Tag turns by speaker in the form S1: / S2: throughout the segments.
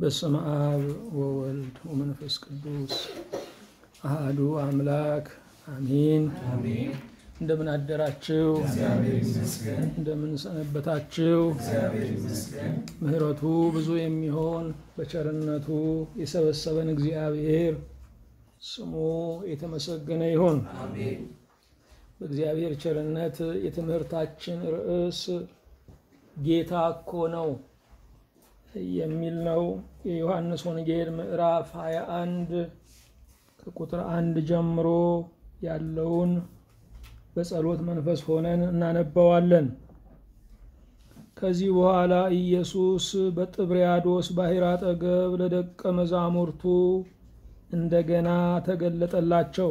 S1: በስመ አብ ወወልድ ወመንፈስ ቅዱስ አሃዱ አምላክ አሚን። እንደምን አደራችሁ? እንደምን ሰነበታችሁ? ምሕረቱ ብዙ የሚሆን በቸርነቱ የሰበሰበን እግዚአብሔር ስሙ የተመሰገነ ይሁን። በእግዚአብሔር ቸርነት የትምህርታችን ርዕስ ጌታ እኮ ነው የሚል ነው። የዮሐንስ ወንጌል ምዕራፍ 21 ከቁጥር አንድ ጀምሮ ያለውን በጸሎት መንፈስ ሆነን እናነባዋለን። ከዚህ በኋላ ኢየሱስ በጥብርያዶስ ባሕር አጠገብ ለደቀ መዛሙርቱ እንደገና ተገለጠላቸው።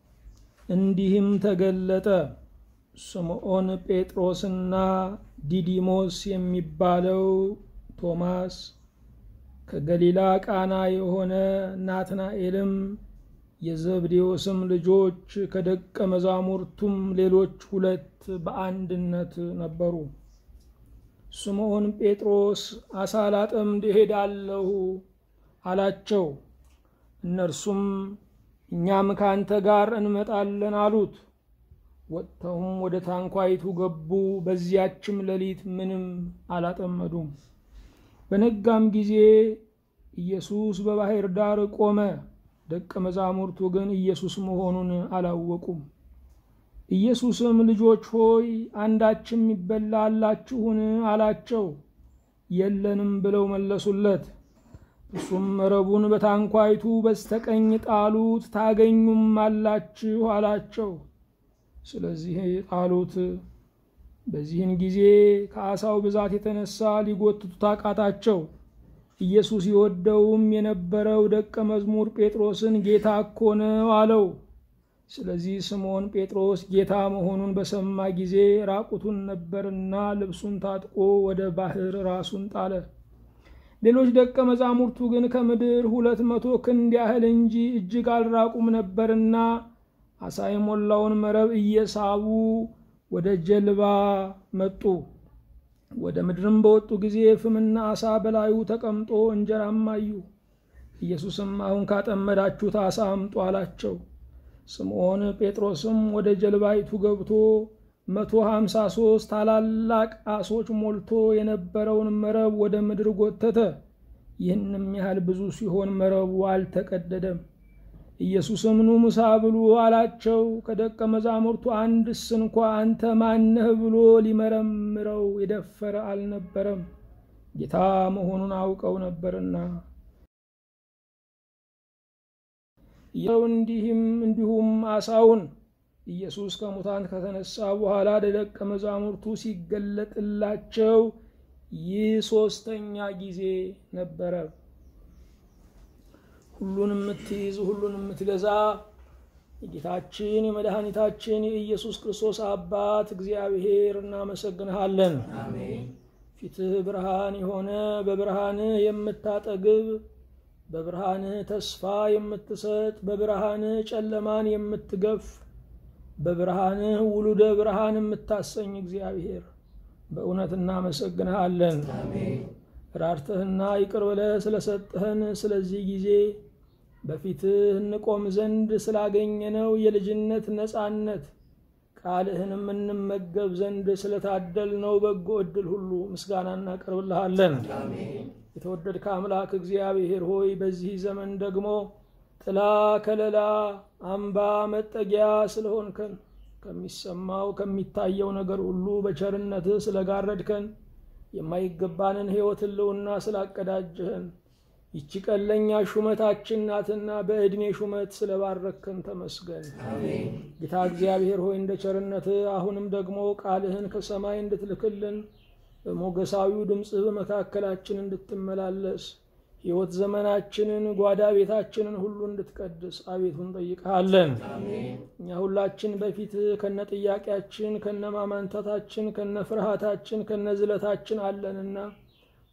S1: እንዲህም ተገለጠ። ስምዖን ጴጥሮስና ዲዲሞስ የሚባለው ቶማስ፣ ከገሊላ ቃና የሆነ ናትናኤልም፣ የዘብዴዎስም ልጆች ከደቀ መዛሙርቱም ሌሎች ሁለት በአንድነት ነበሩ። ስምዖን ጴጥሮስ ዓሣ ላጠምድ እሄዳለሁ አላቸው። እነርሱም እኛም ከአንተ ጋር እንመጣለን አሉት። ወጥተውም ወደ ታንኳይቱ ገቡ። በዚያችም ሌሊት ምንም አላጠመዱም። በነጋም ጊዜ ኢየሱስ በባሕር ዳር ቆመ። ደቀ መዛሙርቱ ግን ኢየሱስ መሆኑን አላወቁም። ኢየሱስም ልጆች ሆይ አንዳችም ይበላ አላችሁን? አላቸው። የለንም ብለው መለሱለት። እሱም መረቡን በታንኳይቱ በስተቀኝ ጣሉት፣ ታገኙም አላችሁ አላቸው። ስለዚህ ጣሉት። በዚህን ጊዜ ከዓሣው ብዛት የተነሳ ሊጎትቱት አቃታቸው። ኢየሱስ ይወደውም የነበረው ደቀ መዝሙር ጴጥሮስን ጌታ እኮ ነው አለው። ስለዚህ ስምዖን ጴጥሮስ ጌታ መሆኑን በሰማ ጊዜ ራቁቱን ነበርና ልብሱን ታጥቆ ወደ ባሕር ራሱን ጣለ። ሌሎች ደቀ መዛሙርቱ ግን ከምድር ሁለት መቶ ክንድ ያህል እንጂ እጅግ አልራቁም ነበርና ዓሣ የሞላውን መረብ እየሳቡ ወደ ጀልባ መጡ። ወደ ምድርም በወጡ ጊዜ ፍምና ዓሣ በላዩ ተቀምጦ እንጀራም አዩ። ኢየሱስም አሁን ካጠመዳችሁት ዓሣ አምጡ አላቸው። ስምዖን ጴጥሮስም ወደ ጀልባይቱ ገብቶ መቶ ሀምሳ ሦስት ታላላቅ ዓሦች ሞልቶ የነበረውን መረብ ወደ ምድር ጎተተ። ይህንም ያህል ብዙ ሲሆን መረቡ አልተቀደደም። ኢየሱስም ኑ ምሳ ብሉ አላቸው። ከደቀ መዛሙርቱ አንድስ እንኳ አንተ ማነህ ብሎ ሊመረምረው የደፈረ አልነበረም፣ ጌታ መሆኑን አውቀው ነበርና። እንዲህም እንዲሁም ዓሣውን ኢየሱስ ከሙታን ከተነሳ በኋላ ለደቀ መዛሙርቱ ሲገለጥላቸው ይህ ሦስተኛ ጊዜ ነበረ። ሁሉን የምትይዝ ሁሉን የምትገዛ የጌታችን የመድኃኒታችን የኢየሱስ ክርስቶስ አባት እግዚአብሔር እናመሰግንሃለን። ፊትህ ብርሃን የሆነ በብርሃንህ የምታጠግብ በብርሃንህ ተስፋ የምትሰጥ በብርሃንህ ጨለማን የምትገፍ በብርሃንህ ውሉደ ብርሃን የምታሰኝ እግዚአብሔር በእውነት እናመሰግንሃለን። ራርተህና ይቅር ብለህ ስለሰጠህን ስለዚህ ጊዜ በፊትህ እንቆም ዘንድ ስላገኘነው የልጅነት ነፃነት ቃልህንም እንመገብ ዘንድ ስለታደልነው በጎ ዕድል ሁሉ ምስጋና እናቀርብልሃለን። የተወደድከ አምላክ እግዚአብሔር ሆይ በዚህ ዘመን ደግሞ ጥላ ከለላ፣ አምባ መጠጊያ ስለሆንከን ከሚሰማው ከሚታየው ነገር ሁሉ በቸርነትህ ስለጋረድከን የማይገባንን ሕይወት ህልውና ስላቀዳጀህን ይቺ ቀን ለእኛ ሹመታችን ናትና በዕድሜ ሹመት ስለባረከን ተመስገን። ጌታ እግዚአብሔር ሆይ እንደ ቸርነትህ አሁንም ደግሞ ቃልህን ከሰማይ እንድትልክልን በሞገሳዊው ድምፅህ በመካከላችን እንድትመላለስ ሕይወት ዘመናችንን ጓዳ ቤታችንን ሁሉ እንድትቀድስ አቤቱ እንጠይቅሃለን። እኛ ሁላችን በፊትህ ከነ ጥያቄያችን ከነ ማማንታታችን ከነ ፍርሃታችን ከነ ዝለታችን አለንና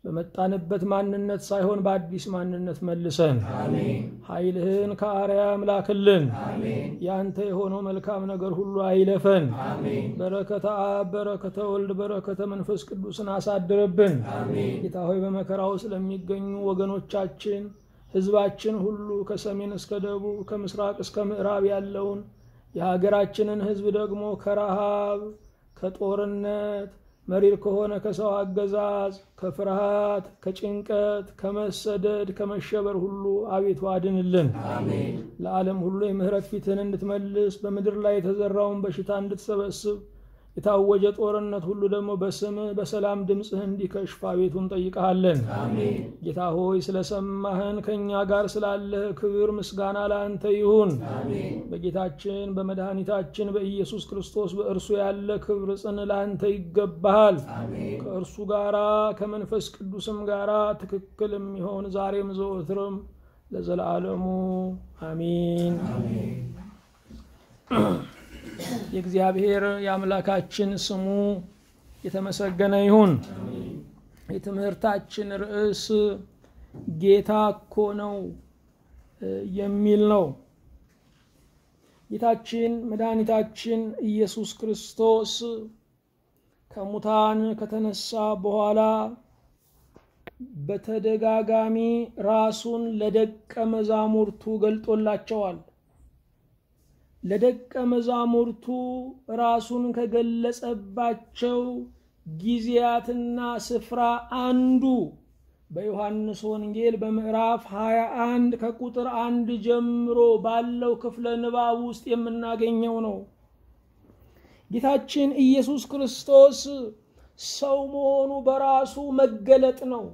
S1: በመጣንበት ማንነት ሳይሆን በአዲስ ማንነት መልሰን ኃይልህን ከአርያም ላክልን። ያንተ የሆነው መልካም ነገር ሁሉ አይለፈን። በረከተ አብ፣ በረከተ ወልድ፣ በረከተ መንፈስ ቅዱስን አሳድርብን። ጌታ ሆይ በመከራ ውስጥ ለሚገኙ ወገኖቻችን ህዝባችን ሁሉ ከሰሜን እስከ ደቡብ ከምስራቅ እስከ ምዕራብ ያለውን የሀገራችንን ህዝብ ደግሞ ከረሃብ ከጦርነት መሪር ከሆነ ከሰው አገዛዝ ከፍርሃት ከጭንቀት ከመሰደድ ከመሸበር ሁሉ አቤቱ አድንልን። ለዓለም ሁሉ የምህረት ፊትህን እንድትመልስ በምድር ላይ የተዘራውን በሽታ እንድትሰበስብ የታወጀ ጦርነት ሁሉ ደግሞ በስምህ በሰላም ድምፅህ እንዲከሽፍ አቤቱ እንጠይቀሃለን። ጌታ ሆይ ስለሰማህን ከእኛ ጋር ስላለህ ክብር ምስጋና ለአንተ ይሁን። በጌታችን በመድኃኒታችን በኢየሱስ ክርስቶስ በእርሱ ያለ ክብር ጽን ለአንተ ይገባሃል። ከእርሱ ጋራ ከመንፈስ ቅዱስም ጋራ ትክክል የሚሆን ዛሬም ዘወትርም ለዘላለሙ አሚን። የእግዚአብሔር የአምላካችን ስሙ የተመሰገነ ይሁን። የትምህርታችን ርዕስ ጌታ እኮ ነው የሚል ነው። ጌታችን መድኃኒታችን ኢየሱስ ክርስቶስ ከሙታን ከተነሳ በኋላ በተደጋጋሚ ራሱን ለደቀ መዛሙርቱ ገልጦላቸዋል። ለደቀ መዛሙርቱ ራሱን ከገለጸባቸው ጊዜያትና ስፍራ አንዱ በዮሐንስ ወንጌል በምዕራፍ 21 ከቁጥር አንድ ጀምሮ ባለው ክፍለ ንባብ ውስጥ የምናገኘው ነው። ጌታችን ኢየሱስ ክርስቶስ ሰው መሆኑ በራሱ መገለጥ ነው።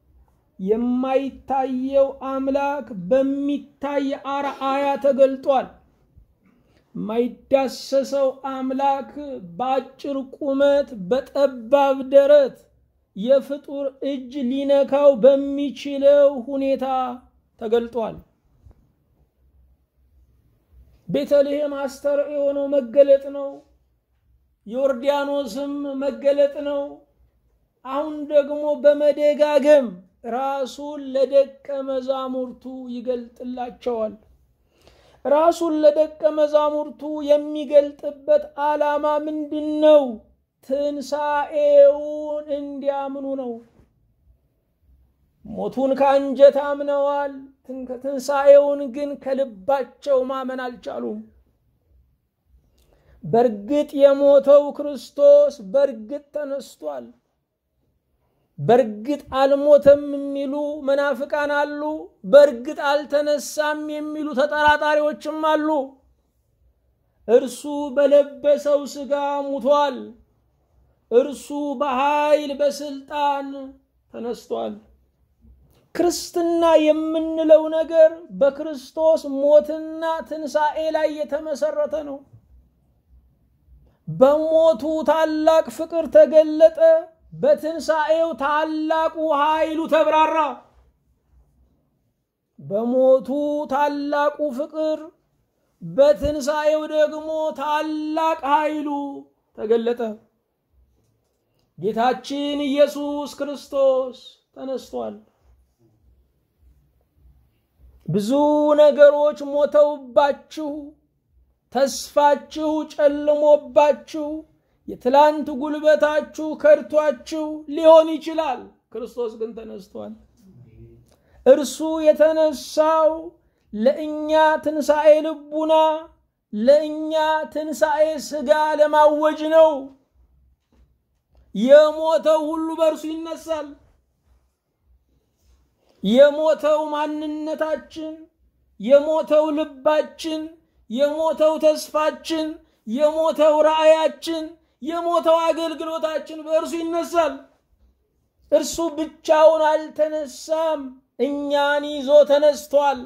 S1: የማይታየው አምላክ በሚታይ አርአያ ተገልጧል። የማይዳሰሰው አምላክ በአጭር ቁመት በጠባብ ደረት የፍጡር እጅ ሊነካው በሚችለው ሁኔታ ተገልጧል። ቤተልሔም አስተርእዮ የሆነው መገለጥ ነው። ዮርዳኖስም መገለጥ ነው። አሁን ደግሞ በመደጋገም ራሱን ለደቀ መዛሙርቱ ይገልጥላቸዋል። ራሱን ለደቀ መዛሙርቱ የሚገልጥበት ዓላማ ምንድን ነው? ትንሣኤውን እንዲያምኑ ነው። ሞቱን ከአንጀት አምነዋል። ትንሣኤውን ግን ከልባቸው ማመን አልቻሉም። በእርግጥ የሞተው ክርስቶስ በእርግጥ ተነስቷል። በእርግጥ አልሞተም የሚሉ መናፍቃን አሉ። በእርግጥ አልተነሳም የሚሉ ተጠራጣሪዎችም አሉ። እርሱ በለበሰው ሥጋ ሙቷል። እርሱ በኃይል በስልጣን ተነስቷል። ክርስትና የምንለው ነገር በክርስቶስ ሞትና ትንሣኤ ላይ የተመሰረተ ነው። በሞቱ ታላቅ ፍቅር ተገለጠ። በትንሣኤው ታላቁ ኃይሉ ተብራራ። በሞቱ ታላቁ ፍቅር፣ በትንሣኤው ደግሞ ታላቅ ኃይሉ ተገለጠ። ጌታችን ኢየሱስ ክርስቶስ ተነስቷል። ብዙ ነገሮች ሞተውባችሁ፣ ተስፋችሁ ጨልሞባችሁ የትላንት ጉልበታችሁ ከድቷችሁ ሊሆን ይችላል። ክርስቶስ ግን ተነስቷል። እርሱ የተነሳው ለእኛ ትንሣኤ ልቡና፣ ለእኛ ትንሣኤ ሥጋ ለማወጅ ነው። የሞተው ሁሉ በእርሱ ይነሳል። የሞተው ማንነታችን፣ የሞተው ልባችን፣ የሞተው ተስፋችን፣ የሞተው ራእያችን የሞተው አገልግሎታችን በእርሱ ይነሳል። እርሱ ብቻውን አልተነሳም፣ እኛን ይዞ ተነስቷል።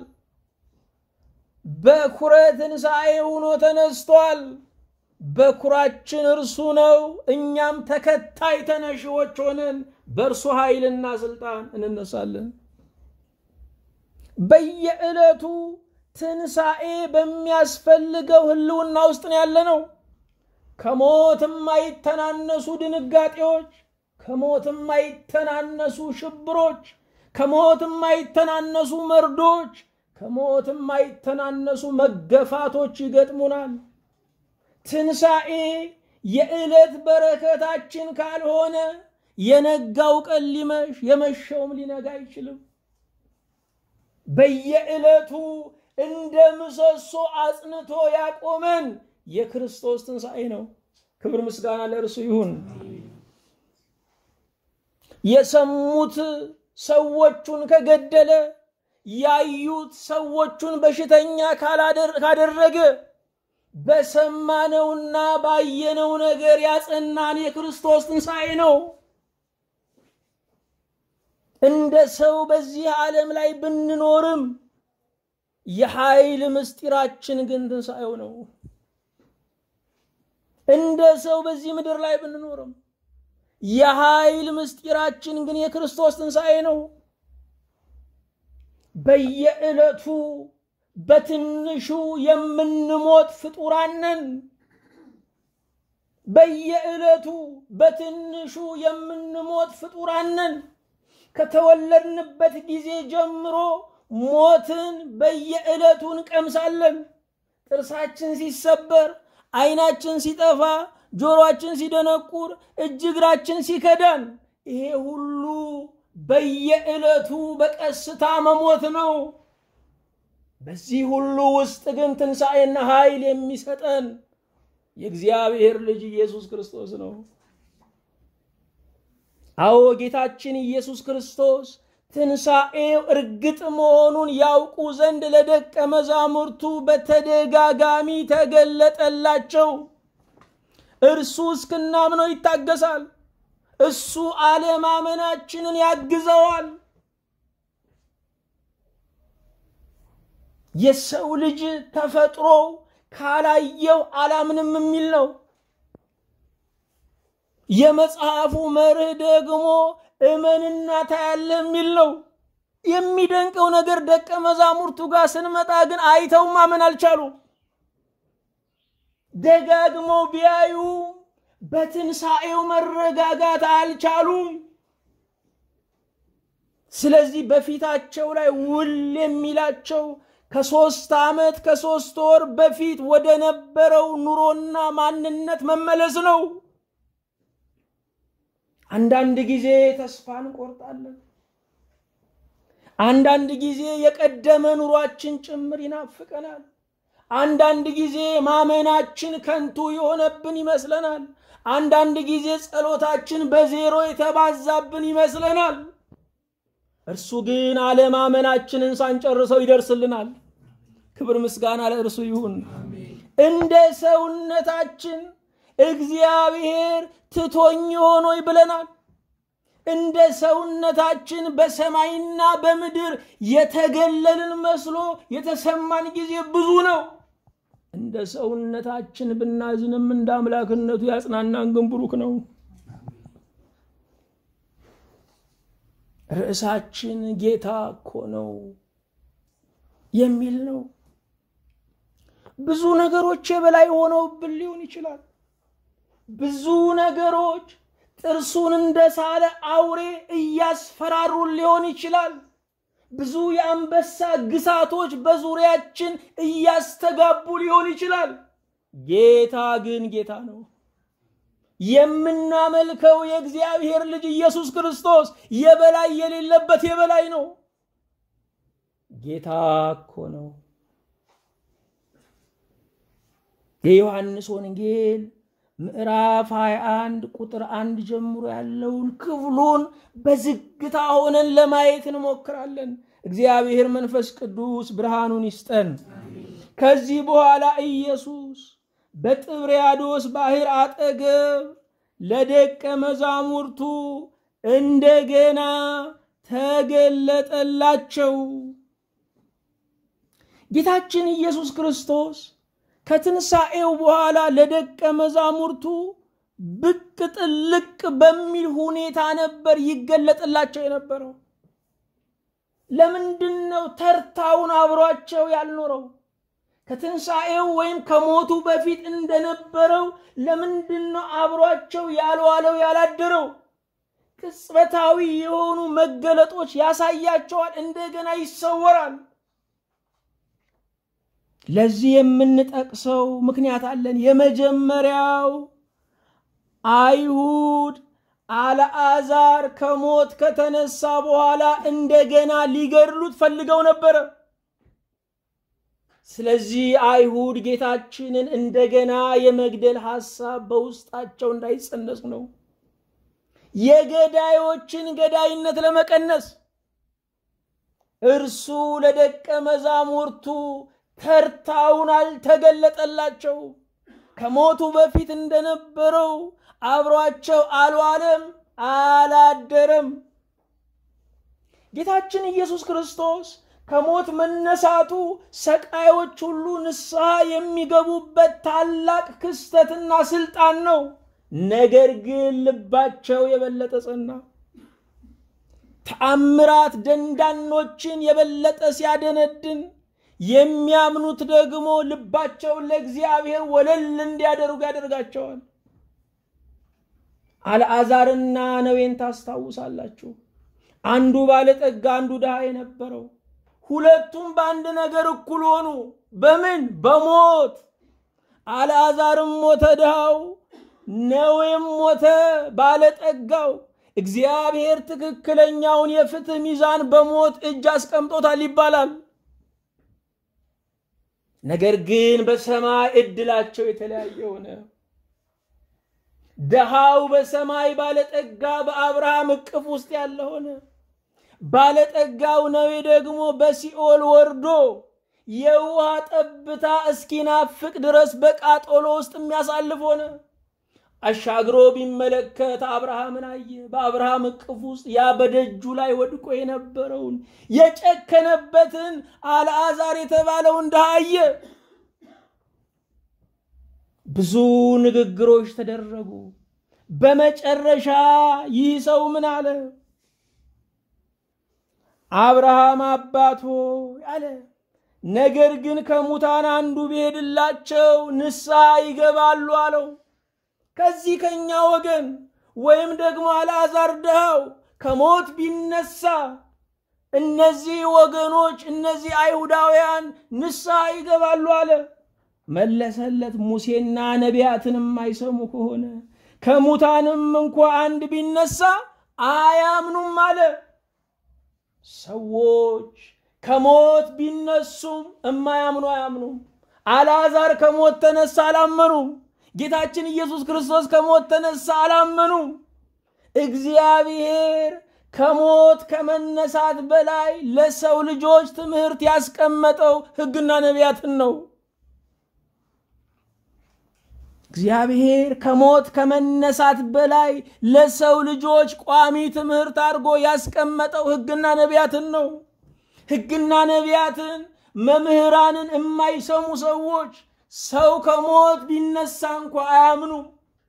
S1: በኩረ ትንሣኤ ሆኖ ተነስቷል። በኩራችን እርሱ ነው። እኛም ተከታይ ተነሺዎች ሆነን በእርሱ ኃይልና ስልጣን እንነሳለን። በየዕለቱ ትንሣኤ በሚያስፈልገው ህልውና ውስጥ ነው ያለ ነው። ከሞት የማይተናነሱ ድንጋጤዎች፣ ከሞት የማይተናነሱ ሽብሮች፣ ከሞት የማይተናነሱ መርዶች፣ ከሞት የማይተናነሱ መገፋቶች ይገጥሙናል። ትንሣኤ የዕለት በረከታችን ካልሆነ የነጋው ቀን ሊመሽ የመሸውም ሊነጋ አይችልም። በየዕለቱ እንደ ምሰሶ አጽንቶ ያቆመን የክርስቶስ ትንሣኤ ነው። ክብር ምስጋና ለእርሱ ይሁን። የሰሙት ሰዎቹን ከገደለ ያዩት ሰዎቹን በሽተኛ ካደረገ በሰማነውና ባየነው ነገር ያጸናን የክርስቶስ ትንሣኤ ነው። እንደ ሰው በዚህ ዓለም ላይ ብንኖርም የኃይል ምስጢራችን ግን ትንሣኤው ነው። እንደ ሰው በዚህ ምድር ላይ ብንኖርም የኃይል ምስጢራችን ግን የክርስቶስ ትንሣኤ ነው። በየዕለቱ በትንሹ የምንሞት ፍጡራን ነን። በየዕለቱ በትንሹ የምንሞት ፍጡራን ነን። ከተወለድንበት ጊዜ ጀምሮ ሞትን በየዕለቱ እንቀምሳለን። ጥርሳችን ሲሰበር፣ ዓይናችን ሲጠፋ፣ ጆሮአችን ሲደነቁር፣ እጅ እግራችን ሲከዳን፣ ይሄ ሁሉ በየዕለቱ በቀስታ መሞት ነው። በዚህ ሁሉ ውስጥ ግን ትንሣኤና ኃይል የሚሰጠን የእግዚአብሔር ልጅ ኢየሱስ ክርስቶስ ነው። አዎ ጌታችን ኢየሱስ ክርስቶስ ትንሣኤው እርግጥ መሆኑን ያውቁ ዘንድ ለደቀ መዛሙርቱ በተደጋጋሚ ተገለጠላቸው። እርሱ እስክናምነው ይታገሳል። እሱ አለማመናችንን ያግዘዋል። የሰው ልጅ ተፈጥሮ ካላየው አላምንም የሚል ነው። የመጽሐፉ መርህ ደግሞ እመንና ታያለህ የሚል ነው። የሚደንቀው ነገር ደቀ መዛሙርቱ ጋር ስንመጣ ግን አይተው ማመን አልቻሉም። ደጋግመው ቢያዩ በትንሣኤው መረጋጋት አልቻሉም። ስለዚህ በፊታቸው ላይ ውል የሚላቸው ከሶስት ዓመት ከሶስት ወር በፊት ወደ ነበረው ኑሮና ማንነት መመለስ ነው። አንዳንድ ጊዜ ተስፋ እንቆርጣለን። አንዳንድ ጊዜ የቀደመ ኑሯችን ጭምር ይናፍቀናል። አንዳንድ ጊዜ ማመናችን ከንቱ የሆነብን ይመስለናል። አንዳንድ ጊዜ ጸሎታችን በዜሮ የተባዛብን ይመስለናል። እርሱ ግን አለማመናችንን ሳንጨርሰው ይደርስልናል። ክብር ምስጋና ለእርሱ ይሁን። እንደ ሰውነታችን እግዚአብሔር ትቶኝ ሆኖይ ብለናል። እንደ ሰውነታችን በሰማይና በምድር የተገለልን መስሎ የተሰማን ጊዜ ብዙ ነው። እንደ ሰውነታችን ብናዝንም እንደ አምላክነቱ ያጽናናን ግን ብሩክ ነው። ርዕሳችን ጌታ እኮ ነው የሚል ነው። ብዙ ነገሮች የበላይ ሆነውብን ሊሆን ይችላል። ብዙ ነገሮች ጥርሱን እንደሳለ አውሬ እያስፈራሩን ሊሆን ይችላል። ብዙ የአንበሳ ግሳቶች በዙሪያችን እያስተጋቡ ሊሆን ይችላል። ጌታ ግን ጌታ ነው። የምናመልከው የእግዚአብሔር ልጅ ኢየሱስ ክርስቶስ የበላይ የሌለበት የበላይ ነው። ጌታ እኮ ነው። የዮሐንስ ወንጌል ምዕራፍ 21 ቁጥር አንድ ጀምሮ ያለውን ክፍሉን በዝግታ ሆነን ለማየት እንሞክራለን። እግዚአብሔር መንፈስ ቅዱስ ብርሃኑን ይስጠን። ከዚህ በኋላ ኢየሱስ በጥብርያዶስ ባህር አጠገብ ለደቀ መዛሙርቱ እንደገና ተገለጠላቸው። ጌታችን ኢየሱስ ክርስቶስ ከትንሣኤው በኋላ ለደቀ መዛሙርቱ ብቅ ጥልቅ በሚል ሁኔታ ነበር ይገለጥላቸው የነበረው። ለምንድን ነው ተርታውን አብሯቸው ያልኖረው? ከትንሣኤው ወይም ከሞቱ በፊት እንደነበረው ለምንድን ነው አብሯቸው ያልዋለው ያላደረው? ቅጽበታዊ የሆኑ መገለጦች ያሳያቸዋል፣ እንደገና ይሰወራል። ለዚህ የምንጠቅሰው ምክንያት አለን። የመጀመሪያው አይሁድ አልዓዛር ከሞት ከተነሳ በኋላ እንደገና ሊገድሉት ፈልገው ነበረ። ስለዚህ አይሁድ ጌታችንን እንደገና የመግደል ሐሳብ በውስጣቸው እንዳይጸነስ ነው። የገዳዮችን ገዳይነት ለመቀነስ እርሱ ለደቀ መዛሙርቱ ተርታውን አልተገለጠላቸው። ከሞቱ በፊት እንደነበረው አብሯቸው አልዋለም፣ አላደረም። ጌታችን ኢየሱስ ክርስቶስ ከሞት መነሳቱ ሰቃዮች ሁሉ ንስሐ የሚገቡበት ታላቅ ክስተትና ስልጣን ነው። ነገር ግን ልባቸው የበለጠ ጸና። ተአምራት ደንዳኖችን የበለጠ ሲያደነድን የሚያምኑት ደግሞ ልባቸውን ለእግዚአብሔር ወለል እንዲያደርጉ ያደርጋቸዋል። አልዓዛርና ነዌን ታስታውሳላችሁ። አንዱ ባለጠጋ፣ አንዱ ድሃ የነበረው ሁለቱም በአንድ ነገር እኩል ሆኑ። በምን? በሞት። አልዓዛርም ሞተ ድሃው፣ ነዌም ሞተ ባለጠጋው። እግዚአብሔር ትክክለኛውን የፍትህ ሚዛን በሞት እጅ አስቀምጦታል ይባላል። ነገር ግን በሰማይ እድላቸው የተለያየ ሆነ። ድሃው በሰማይ ባለጠጋ በአብርሃም እቅፍ ውስጥ ያለ ሆነ። ባለጠጋው ነዌ ደግሞ በሲኦል ወርዶ የውሃ ጠብታ እስኪናፍቅ ድረስ በቃጠሎ ውስጥ የሚያሳልፍ ሆነ። አሻግሮ ቢመለከት አብርሃምን አየ። በአብርሃም እቅፍ ውስጥ ያ በደጁ ላይ ወድቆ የነበረውን የጨከነበትን አልዓዛር የተባለውን ድሃ አየ። ብዙ ንግግሮች ተደረጉ። በመጨረሻ ይህ ሰው ምን አለ? አብርሃም አባት ሆይ አለ። ነገር ግን ከሙታን አንዱ ቢሄድላቸው ንስሐ ይገባሉ አለው። ከዚህ ከኛ ወገን ወይም ደግሞ አልዓዛር ድሃው ከሞት ቢነሳ እነዚህ ወገኖች እነዚህ አይሁዳውያን ንስሐ ይገባሉ አለ። መለሰለት፣ ሙሴና ነቢያትን የማይሰሙ ከሆነ ከሙታንም እንኳ አንድ ቢነሳ አያምኑም አለ። ሰዎች ከሞት ቢነሱም እማያምኑ አያምኑም። አልዓዛር ከሞት ተነሳ አላመኑም። ጌታችን ኢየሱስ ክርስቶስ ከሞት ተነሳ አላመኑም። እግዚአብሔር ከሞት ከመነሳት በላይ ለሰው ልጆች ትምህርት ያስቀመጠው ሕግና ነቢያትን ነው። እግዚአብሔር ከሞት ከመነሳት በላይ ለሰው ልጆች ቋሚ ትምህርት አድርጎ ያስቀመጠው ሕግና ነቢያትን ነው። ሕግና ነቢያትን መምህራንን የማይሰሙ ሰዎች ሰው ከሞት ቢነሳ እንኳ አያምኑም።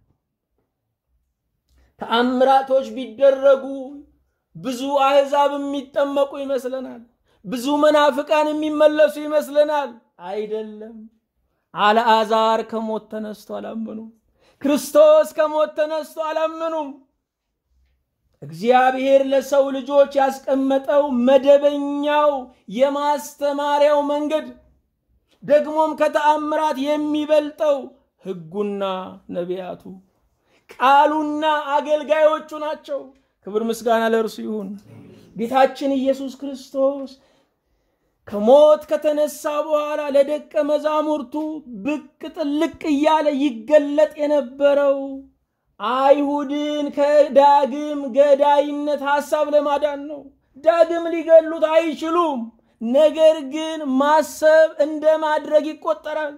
S1: ተአምራቶች ቢደረጉ ብዙ አሕዛብ የሚጠመቁ ይመስለናል። ብዙ መናፍቃን የሚመለሱ ይመስለናል። አይደለም። አልዓዛር ከሞት ተነስቶ አላመኑም። ክርስቶስ ከሞት ተነስቶ አላመኑም። እግዚአብሔር ለሰው ልጆች ያስቀመጠው መደበኛው የማስተማሪያው መንገድ ደግሞም ከተአምራት የሚበልጠው ሕጉና ነቢያቱ ቃሉና አገልጋዮቹ ናቸው። ክብር ምስጋና ለእርሱ ይሁን። ጌታችን ኢየሱስ ክርስቶስ ከሞት ከተነሳ በኋላ ለደቀ መዛሙርቱ ብቅ ጥልቅ እያለ ይገለጥ የነበረው አይሁድን ከዳግም ገዳይነት ሐሳብ ለማዳን ነው። ዳግም ሊገሉት አይችሉም። ነገር ግን ማሰብ እንደ ማድረግ ይቆጠራል።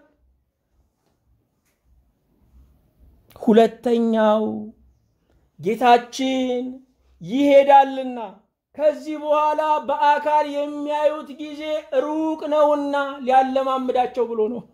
S1: ሁለተኛው ጌታችን ይሄዳልና ከዚህ በኋላ በአካል የሚያዩት ጊዜ ሩቅ ነውና ሊያለማምዳቸው ብሎ ነው።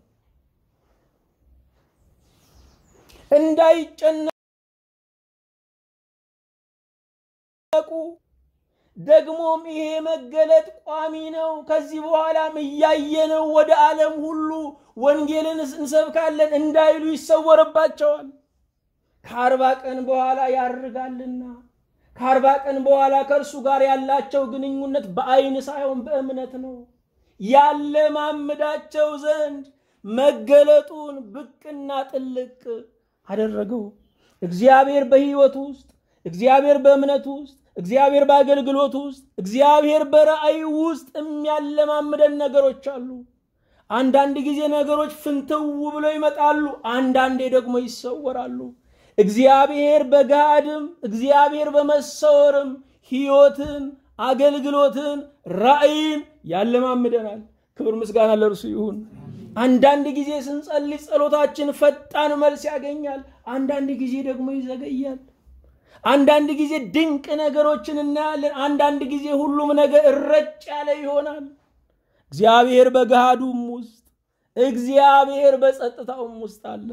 S1: እንዳይጨነቁ ደግሞም ይሄ መገለጥ ቋሚ ነው። ከዚህ በኋላም እያየነው ወደ ዓለም ሁሉ ወንጌልን እንሰብካለን እንዳይሉ ይሰወርባቸዋል። ከአርባ ቀን በኋላ ያርጋልና ከአርባ ቀን በኋላ ከእርሱ ጋር ያላቸው ግንኙነት በአይን ሳይሆን በእምነት ነው። ያለማምዳቸው ዘንድ መገለጡን ብቅና ጥልቅ አደረገው። እግዚአብሔር በሕይወት ውስጥ፣ እግዚአብሔር በእምነት ውስጥ፣ እግዚአብሔር በአገልግሎት ውስጥ፣ እግዚአብሔር በራእይ ውስጥ የሚያለማምደን ነገሮች አሉ። አንዳንድ ጊዜ ነገሮች ፍንትው ብለው ይመጣሉ፣ አንዳንዴ ደግሞ ይሰወራሉ። እግዚአብሔር በጋድም እግዚአብሔር በመሰወርም ሕይወትን፣ አገልግሎትን፣ ራእይን ያለማምደናል። ክብር ምስጋና ለእርሱ ይሁን። አንዳንድ ጊዜ ስንጸልይ ጸሎታችን ፈጣን መልስ ያገኛል። አንዳንድ ጊዜ ደግሞ ይዘገያል። አንዳንድ ጊዜ ድንቅ ነገሮችን እናያለን። አንዳንድ ጊዜ ሁሉም ነገር እረጭ ያለ ይሆናል። እግዚአብሔር በገሃዱም ውስጥ እግዚአብሔር በጸጥታውም ውስጥ አለ።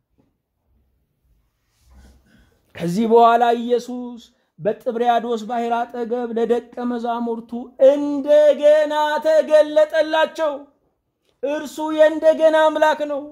S1: ከዚህ በኋላ ኢየሱስ በጥብርያዶስ ባሕር አጠገብ ለደቀ መዛሙርቱ እንደገና ተገለጠላቸው። እርሱ የእንደገና አምላክ ነው።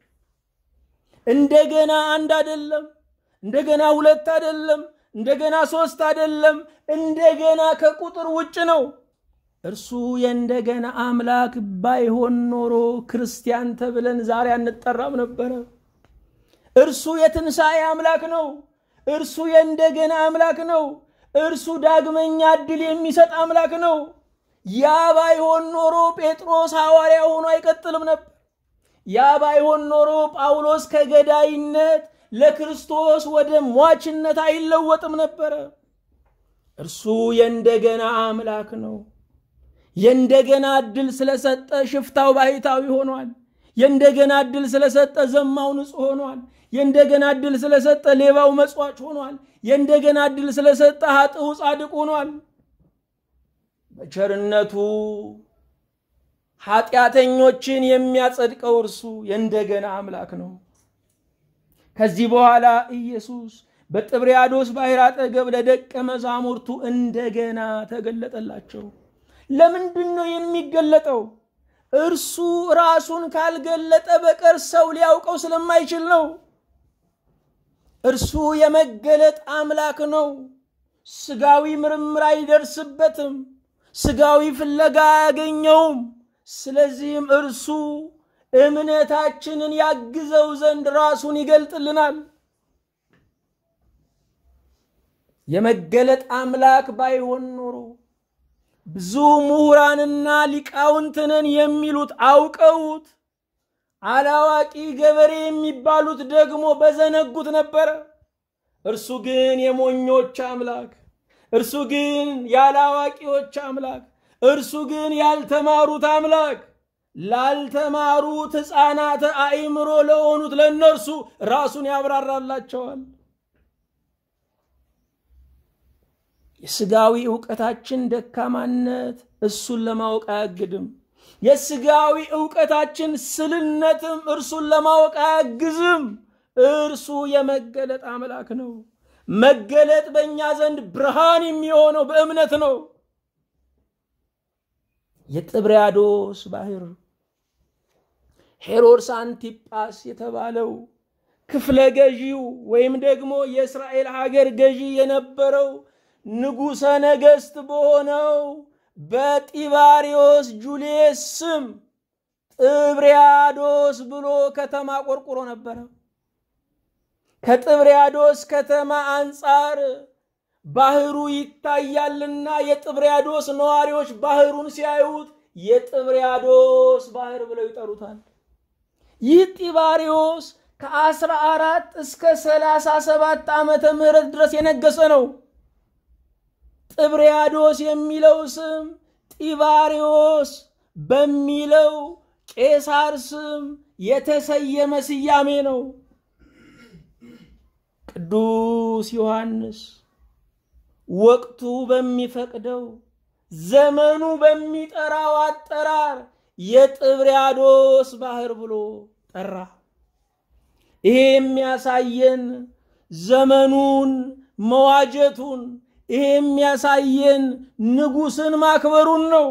S1: እንደገና አንድ አይደለም፣ እንደገና ሁለት አይደለም፣ እንደገና ሶስት አይደለም፣ እንደገና ከቁጥር ውጭ ነው። እርሱ የእንደገና አምላክ ባይሆን ኖሮ ክርስቲያን ተብለን ዛሬ አንጠራም ነበረ። እርሱ የትንሣኤ አምላክ ነው። እርሱ የእንደገና አምላክ ነው። እርሱ ዳግመኛ ዕድል የሚሰጥ አምላክ ነው። ያ ባይሆን ኖሮ ጴጥሮስ ሐዋርያ ሆኖ አይቀጥልም ነበር። ያ ባይሆን ኖሮ ጳውሎስ ከገዳይነት ለክርስቶስ ወደ ሟችነት አይለወጥም ነበረ። እርሱ የእንደገና አምላክ ነው። የእንደገና ዕድል ስለሰጠ ሽፍታው ባሕታዊ ሆኗል። የእንደገና ዕድል ስለሰጠ ዘማው ንጹሕ ሆኗል። የእንደገና ዕድል ስለሰጠ ሌባው መጽዋች ሆኗል። የእንደገና ዕድል ስለሰጠ ኃጥኡ ጻድቅ ሆኗል። በቸርነቱ ኃጢአተኞችን የሚያጸድቀው እርሱ የእንደገና አምላክ ነው። ከዚህ በኋላ ኢየሱስ በጥብርያዶስ ባሕር አጠገብ ለደቀ መዛሙርቱ እንደገና ተገለጠላቸው። ለምንድን ነው የሚገለጠው? እርሱ ራሱን ካልገለጠ በቀር ሰው ሊያውቀው ስለማይችል ነው። እርሱ የመገለጥ አምላክ ነው። ስጋዊ ምርምር አይደርስበትም። ስጋዊ ፍለጋ አያገኘውም። ስለዚህም እርሱ እምነታችንን ያግዘው ዘንድ ራሱን ይገልጥልናል። የመገለጥ አምላክ ባይሆን ኖሮ ብዙ ምሁራንና ሊቃውንትንን የሚሉት አውቀውት አላዋቂ ገበሬ የሚባሉት ደግሞ በዘነጉት ነበረ። እርሱ ግን የሞኞች አምላክ፣ እርሱ ግን ያላዋቂዎች አምላክ፣ እርሱ ግን ያልተማሩት አምላክ፣ ላልተማሩት ሕፃናተ አእምሮ ለሆኑት ለእነርሱ ራሱን ያብራራላቸዋል። የስጋዊ እውቀታችን ደካማነት እሱን ለማወቅ አያግድም። የስጋዊ እውቀታችን ስልነትም እርሱን ለማወቅ አያግዝም። እርሱ የመገለጥ አምላክ ነው። መገለጥ በእኛ ዘንድ ብርሃን የሚሆነው በእምነት ነው። የጥብርያዶስ ባሕር ሄሮድስ አንቲጳስ የተባለው ክፍለ ገዢው ወይም ደግሞ የእስራኤል ሀገር ገዢ የነበረው ንጉሠ ነገሥት በሆነው በጢባሪዮስ ጁልየስ ስም ጥብርያዶስ ብሎ ከተማ ቆርቁሮ ነበረ። ከጥብርያዶስ ከተማ አንጻር ባህሩ ይታያልና የጥብርያዶስ ነዋሪዎች ባህሩን ሲያዩት የጥብርያዶስ ባህር ብለው ይጠሩታል። ይህ ጢባሪዮስ ከአስራ አራት እስከ ሰላሳ ሰባት ዓመተ ምህረት ድረስ የነገሰ ነው። ጥብርያዶስ የሚለው ስም ጢባሪዮስ በሚለው ቄሳር ስም የተሰየመ ስያሜ ነው። ቅዱስ ዮሐንስ ወቅቱ በሚፈቅደው ዘመኑ በሚጠራው አጠራር የጥብርያዶስ ባህር ብሎ ጠራ። ይሄ የሚያሳየን ዘመኑን መዋጀቱን ይሄ የሚያሳየን ንጉሥን ማክበሩን ነው።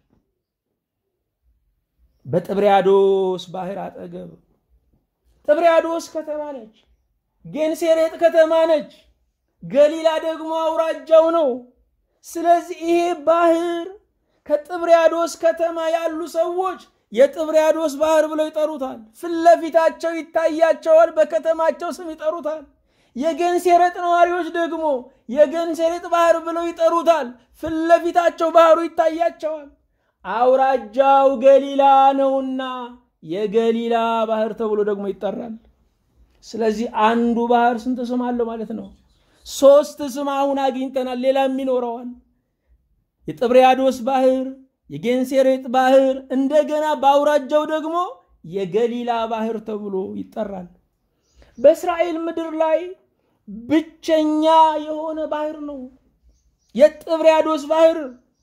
S1: በጥብርያዶስ ባህር አጠገብ ጥብርያዶስ ከተማ ነች። ጌንሴሬጥ ከተማ ነች። ገሊላ ደግሞ አውራጃው ነው። ስለዚህ ይሄ ባህር ከጥብርያዶስ ከተማ ያሉ ሰዎች የጥብርያዶስ ባህር ብለው ይጠሩታል። ፊት ለፊታቸው ይታያቸዋል፣ በከተማቸው ስም ይጠሩታል። የገንሴሬጥ ነዋሪዎች ደግሞ የገንሴሬጥ ባህር ብለው ይጠሩታል። ፊት ለፊታቸው ባህሩ ይታያቸዋል። አውራጃው ገሊላ ነውና የገሊላ ባህር ተብሎ ደግሞ ይጠራል። ስለዚህ አንዱ ባህር ስንት ስም አለው ማለት ነው? ሶስት ስም አሁን አግኝተናል። ሌላም ይኖረዋል። የጥብርያዶስ ባህር፣ የጌንሴሬጥ ባህር፣ እንደገና በአውራጃው ደግሞ የገሊላ ባህር ተብሎ ይጠራል። በእስራኤል ምድር ላይ ብቸኛ የሆነ ባህር ነው የጥብርያዶስ ባህር።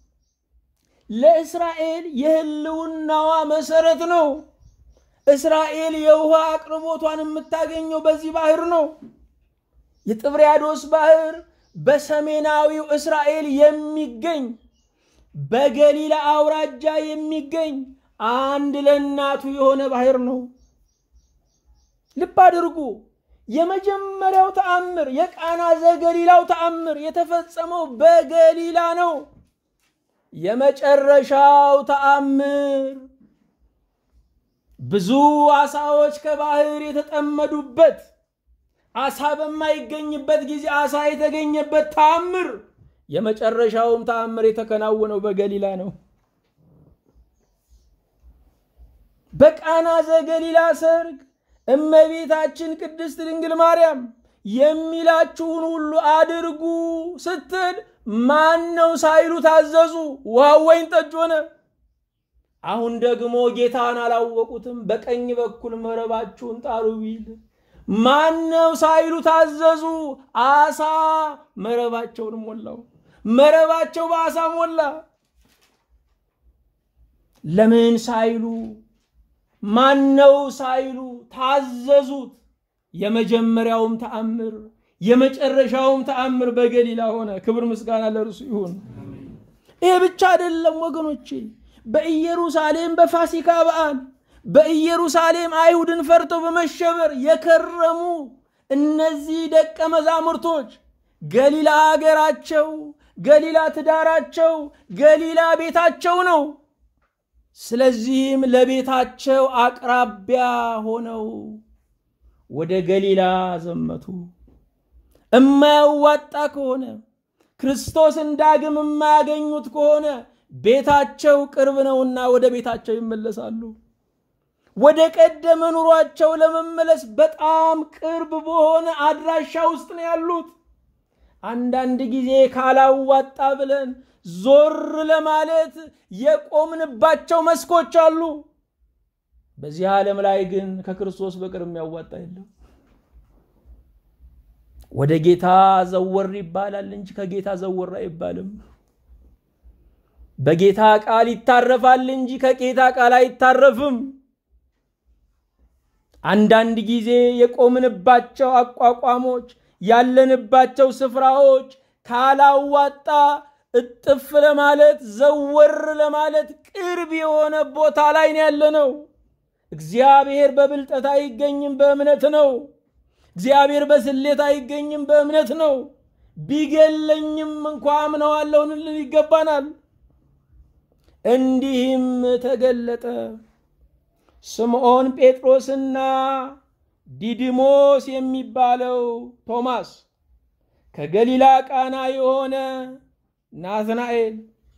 S1: ለእስራኤል የህልውናዋ መሰረት ነው። እስራኤል የውሃ አቅርቦቷን የምታገኘው በዚህ ባህር ነው። የጥብርያዶስ ባህር በሰሜናዊው እስራኤል የሚገኝ በገሊላ አውራጃ የሚገኝ አንድ ለእናቱ የሆነ ባህር ነው። ልብ አድርጉ። የመጀመሪያው ተአምር የቃና ዘገሊላው ተአምር የተፈጸመው በገሊላ ነው። የመጨረሻው ተአምር ብዙ አሳዎች ከባህር የተጠመዱበት አሳ በማይገኝበት ጊዜ አሳ የተገኘበት ተአምር የመጨረሻውም ተአምር የተከናወነው በገሊላ ነው። በቃና ዘገሊላ ሰርግ እመቤታችን ቅድስት ድንግል ማርያም የሚላችሁን ሁሉ አድርጉ ስትል ማን ነው ሳይሉ ታዘዙ። ውሃው ወይን ጠጅ ሆነ። አሁን ደግሞ ጌታን አላወቁትም። በቀኝ በኩል መረባችሁን ጣሉ ቢል ማን ነው ሳይሉ ታዘዙ። አሳ መረባቸውን ሞላው። መረባቸው በአሳ ሞላ። ለምን ሳይሉ ማን ነው ሳይሉ ታዘዙት። የመጀመሪያውም ተአምር የመጨረሻውም ተአምር በገሊላ ሆነ። ክብር ምስጋና ለእርሱ ይሁን። ይሄ ብቻ አይደለም ወገኖቼ። በኢየሩሳሌም በፋሲካ በዓል በኢየሩሳሌም አይሁድን ፈርተው በመሸበር የከረሙ እነዚህ ደቀ መዛሙርቶች ገሊላ አገራቸው፣ ገሊላ ትዳራቸው፣ ገሊላ ቤታቸው ነው። ስለዚህም ለቤታቸው አቅራቢያ ሆነው ወደ ገሊላ ዘመቱ። እማያዋጣ ከሆነ ክርስቶስን ዳግም የማያገኙት ከሆነ ቤታቸው ቅርብ ነውና ወደ ቤታቸው ይመለሳሉ። ወደ ቀደመ ኑሯቸው ለመመለስ በጣም ቅርብ በሆነ አድራሻ ውስጥ ነው ያሉት። አንዳንድ ጊዜ ካላዋጣ ብለን ዞር ለማለት የቆምንባቸው መስኮች አሉ። በዚህ ዓለም ላይ ግን ከክርስቶስ በቅር የሚያዋጣ የለም። ወደ ጌታ ዘወር ይባላል እንጂ ከጌታ ዘወር አይባልም። በጌታ ቃል ይታረፋል እንጂ ከጌታ ቃል አይታረፍም። አንዳንድ ጊዜ የቆምንባቸው አቋቋሞች ያለንባቸው ስፍራዎች ካላዋጣ እጥፍ ለማለት ዘወር ለማለት ቅርብ የሆነ ቦታ ላይ ነው ያለነው። እግዚአብሔር በብልጠት አይገኝም፣ በእምነት ነው። እግዚአብሔር በስሌት አይገኝም፣ በእምነት ነው። ቢገለኝም እንኳ አምነዋለሁ ልንል ይገባናል። እንዲህም ተገለጠ። ስምዖን ጴጥሮስና ዲድሞስ የሚባለው ቶማስ፣ ከገሊላ ቃና የሆነ ናትናኤል፣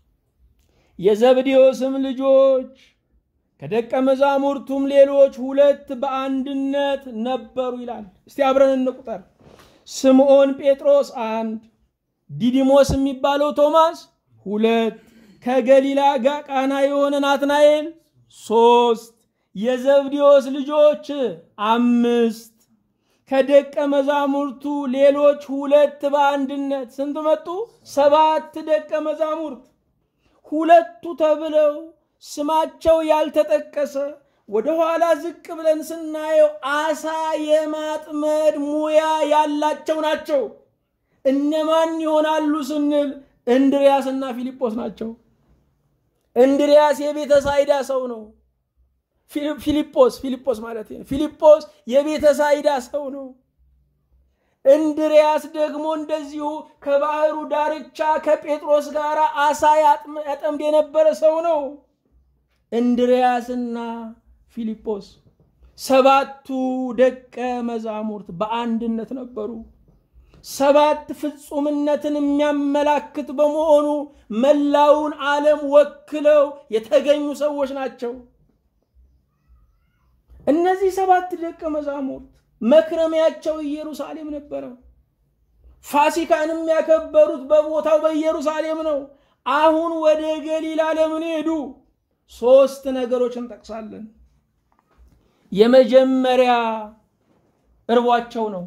S1: የዘብዴዎስም ልጆች ከደቀ መዛሙርቱም ሌሎች ሁለት በአንድነት ነበሩ ይላል። እስቲ አብረን እንቁጠር። ስምዖን ጴጥሮስ አንድ፣ ዲዲሞስ የሚባለው ቶማስ ሁለት፣ ከገሊላ ቃና የሆነ ናትናኤል ሶስት፣ የዘብዴዎስ ልጆች አምስት፣ ከደቀ መዛሙርቱ ሌሎች ሁለት በአንድነት ስንት መጡ? ሰባት ደቀ መዛሙርት። ሁለቱ ተብለው ስማቸው ያልተጠቀሰ ወደ ኋላ ዝቅ ብለን ስናየው አሳ የማጥመድ ሙያ ያላቸው ናቸው። እነማን ይሆናሉ ስንል እንድሪያስና ፊልጶስ ናቸው። እንድሪያስ የቤተ ሳይዳ ሰው ነው። ፊልጶስ ፊልጶስ ማለት ነው። ፊልጶስ የቤተ ሳይዳ ሰው ነው። እንድርያስ ደግሞ እንደዚሁ ከባህሩ ዳርቻ ከጴጥሮስ ጋር አሳ ያጠምድ የነበረ ሰው ነው። እንድርያስና ፊልጶስ ሰባቱ ደቀ መዛሙርት በአንድነት ነበሩ። ሰባት ፍጹምነትን የሚያመላክት በመሆኑ መላውን ዓለም ወክለው የተገኙ ሰዎች ናቸው። እነዚህ ሰባት ደቀ መዛሙርት መክረሚያቸው ኢየሩሳሌም ነበረ። ፋሲካን የሚያከበሩት በቦታው በኢየሩሳሌም ነው። አሁን ወደ ገሊላ ለምን ሄዱ? ሶስት ነገሮች እንጠቅሳለን። የመጀመሪያ እርቧቸው ነው።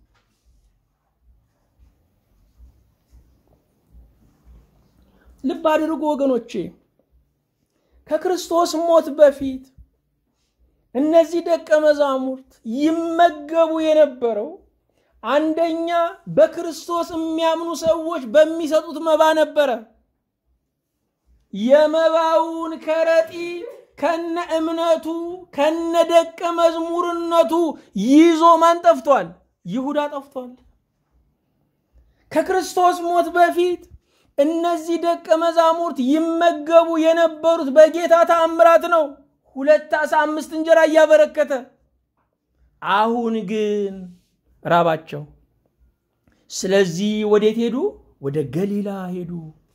S1: ልብ አድርጉ ወገኖቼ፣ ከክርስቶስ ሞት በፊት እነዚህ ደቀ መዛሙርት ይመገቡ የነበረው አንደኛ በክርስቶስ የሚያምኑ ሰዎች በሚሰጡት መባ ነበረ። የመባውን ከረጢት ከነ እምነቱ ከነ ደቀ መዝሙርነቱ ይዞ ማን ጠፍቷል? ይሁዳ ጠፍቷል። ከክርስቶስ ሞት በፊት እነዚህ ደቀ መዛሙርት ይመገቡ የነበሩት በጌታ ተአምራት ነው። ሁለት ዓሣ አምስት እንጀራ እያበረከተ። አሁን ግን ራባቸው። ስለዚህ ወዴት ሄዱ? ወደ ገሊላ ሄዱ።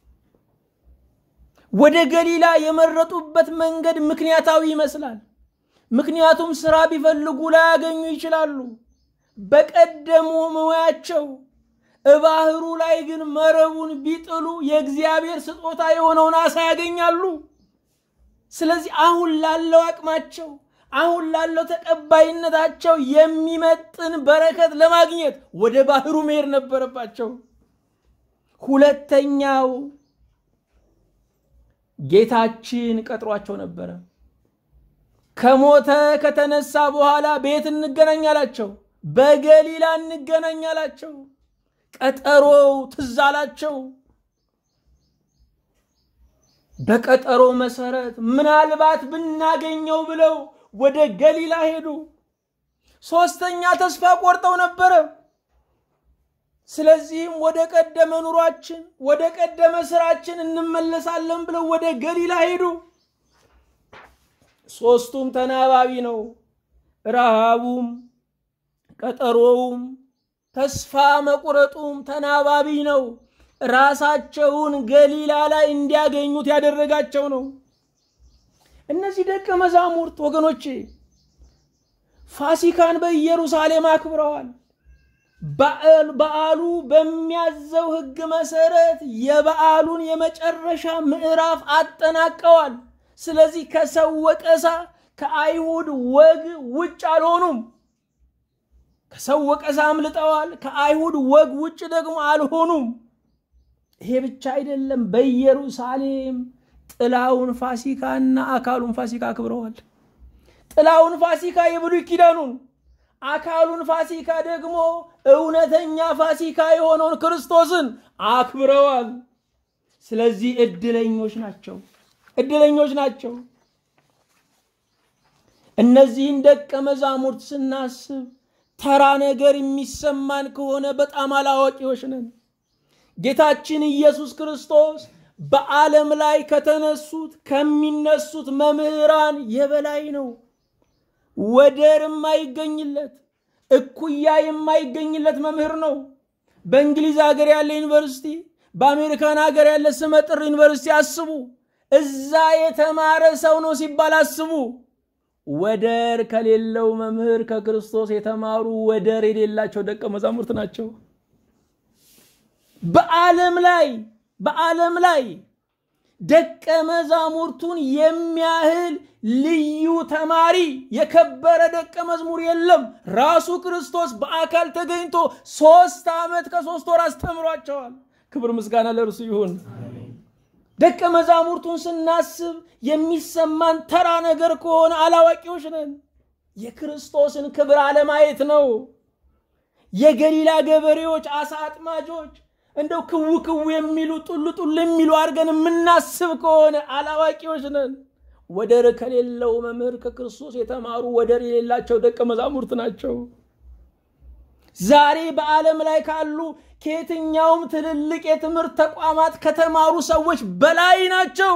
S1: ወደ ገሊላ የመረጡበት መንገድ ምክንያታዊ ይመስላል። ምክንያቱም ስራ ቢፈልጉ ላያገኙ ይችላሉ። በቀደሙ ሙያቸው እባህሩ ላይ ግን መረቡን ቢጥሉ የእግዚአብሔር ስጦታ የሆነውን አሳ ያገኛሉ። ስለዚህ አሁን ላለው አቅማቸው አሁን ላለው ተቀባይነታቸው የሚመጥን በረከት ለማግኘት ወደ ባህሩ መሄድ ነበረባቸው። ሁለተኛው ጌታችን ቀጥሯቸው ነበረ። ከሞተ ከተነሳ በኋላ ቤት እንገናኝ አላቸው። በገሊላ እንገናኝ አላቸው። ቀጠሮው ትዝ አላቸው። በቀጠሮ መሰረት ምናልባት ብናገኘው ብለው ወደ ገሊላ ሄዱ። ሶስተኛ ተስፋ ቆርጠው ነበረ። ስለዚህም ወደ ቀደመ ኑሯችን ወደ ቀደመ ስራችን እንመለሳለን ብለው ወደ ገሊላ ሄዱ። ሶስቱም ተናባቢ ነው። ረሃቡም፣ ቀጠሮውም፣ ተስፋ መቁረጡም ተናባቢ ነው። ራሳቸውን ገሊላ ላይ እንዲያገኙት ያደረጋቸው ነው። እነዚህ ደቀ መዛሙርት ወገኖቼ ፋሲካን በኢየሩሳሌም አክብረዋል። በዓሉ በሚያዘው ሕግ መሰረት የበዓሉን የመጨረሻ ምዕራፍ አጠናቀዋል። ስለዚህ ከሰው ወቀሳ ከአይሁድ ወግ ውጭ አልሆኑም። ከሰው ወቀሳ አምልጠዋል። ከአይሁድ ወግ ውጭ ደግሞ አልሆኑም። ይሄ ብቻ አይደለም። በኢየሩሳሌም ጥላውን ፋሲካና አካሉን ፋሲካ አክብረዋል። ጥላውን ፋሲካ የብሉይ ኪዳኑን አካሉን ፋሲካ ደግሞ እውነተኛ ፋሲካ የሆነውን ክርስቶስን አክብረዋል። ስለዚህ እድለኞች ናቸው፣ እድለኞች ናቸው። እነዚህን ደቀ መዛሙርት ስናስብ ተራ ነገር የሚሰማን ከሆነ በጣም አላዋቂዎች ነን። ጌታችን ኢየሱስ ክርስቶስ በዓለም ላይ ከተነሱት ከሚነሱት መምህራን የበላይ ነው። ወደር የማይገኝለት እኩያ የማይገኝለት መምህር ነው። በእንግሊዝ ሀገር ያለ ዩኒቨርሲቲ፣ በአሜሪካን ሀገር ያለ ስመጥር ዩኒቨርሲቲ አስቡ። እዛ የተማረ ሰው ነው ሲባል አስቡ። ወደር ከሌለው መምህር ከክርስቶስ የተማሩ ወደር የሌላቸው ደቀ መዛሙርት ናቸው። በዓለም ላይ በዓለም ላይ ደቀ መዛሙርቱን የሚያህል ልዩ ተማሪ የከበረ ደቀ መዝሙር የለም። ራሱ ክርስቶስ በአካል ተገኝቶ ሶስት ዓመት ከሶስት ወር አስተምሯቸዋል። ክብር ምስጋና ለእርሱ ይሁን። ደቀ መዛሙርቱን ስናስብ የሚሰማን ተራ ነገር ከሆነ አላዋቂዎች ነን። የክርስቶስን ክብር አለማየት ነው። የገሊላ ገበሬዎች፣ አሳ አጥማጆች እንደው ክው ክው የሚሉ ጡል ጡል የሚሉ አድርገን የምናስብ ከሆነ አላዋቂዎች ነን። ወደር ከሌለው መምህር ከክርስቶስ የተማሩ ወደር የሌላቸው ደቀ መዛሙርት ናቸው። ዛሬ በዓለም ላይ ካሉ ከየትኛውም ትልልቅ የትምህርት ተቋማት ከተማሩ ሰዎች በላይ ናቸው።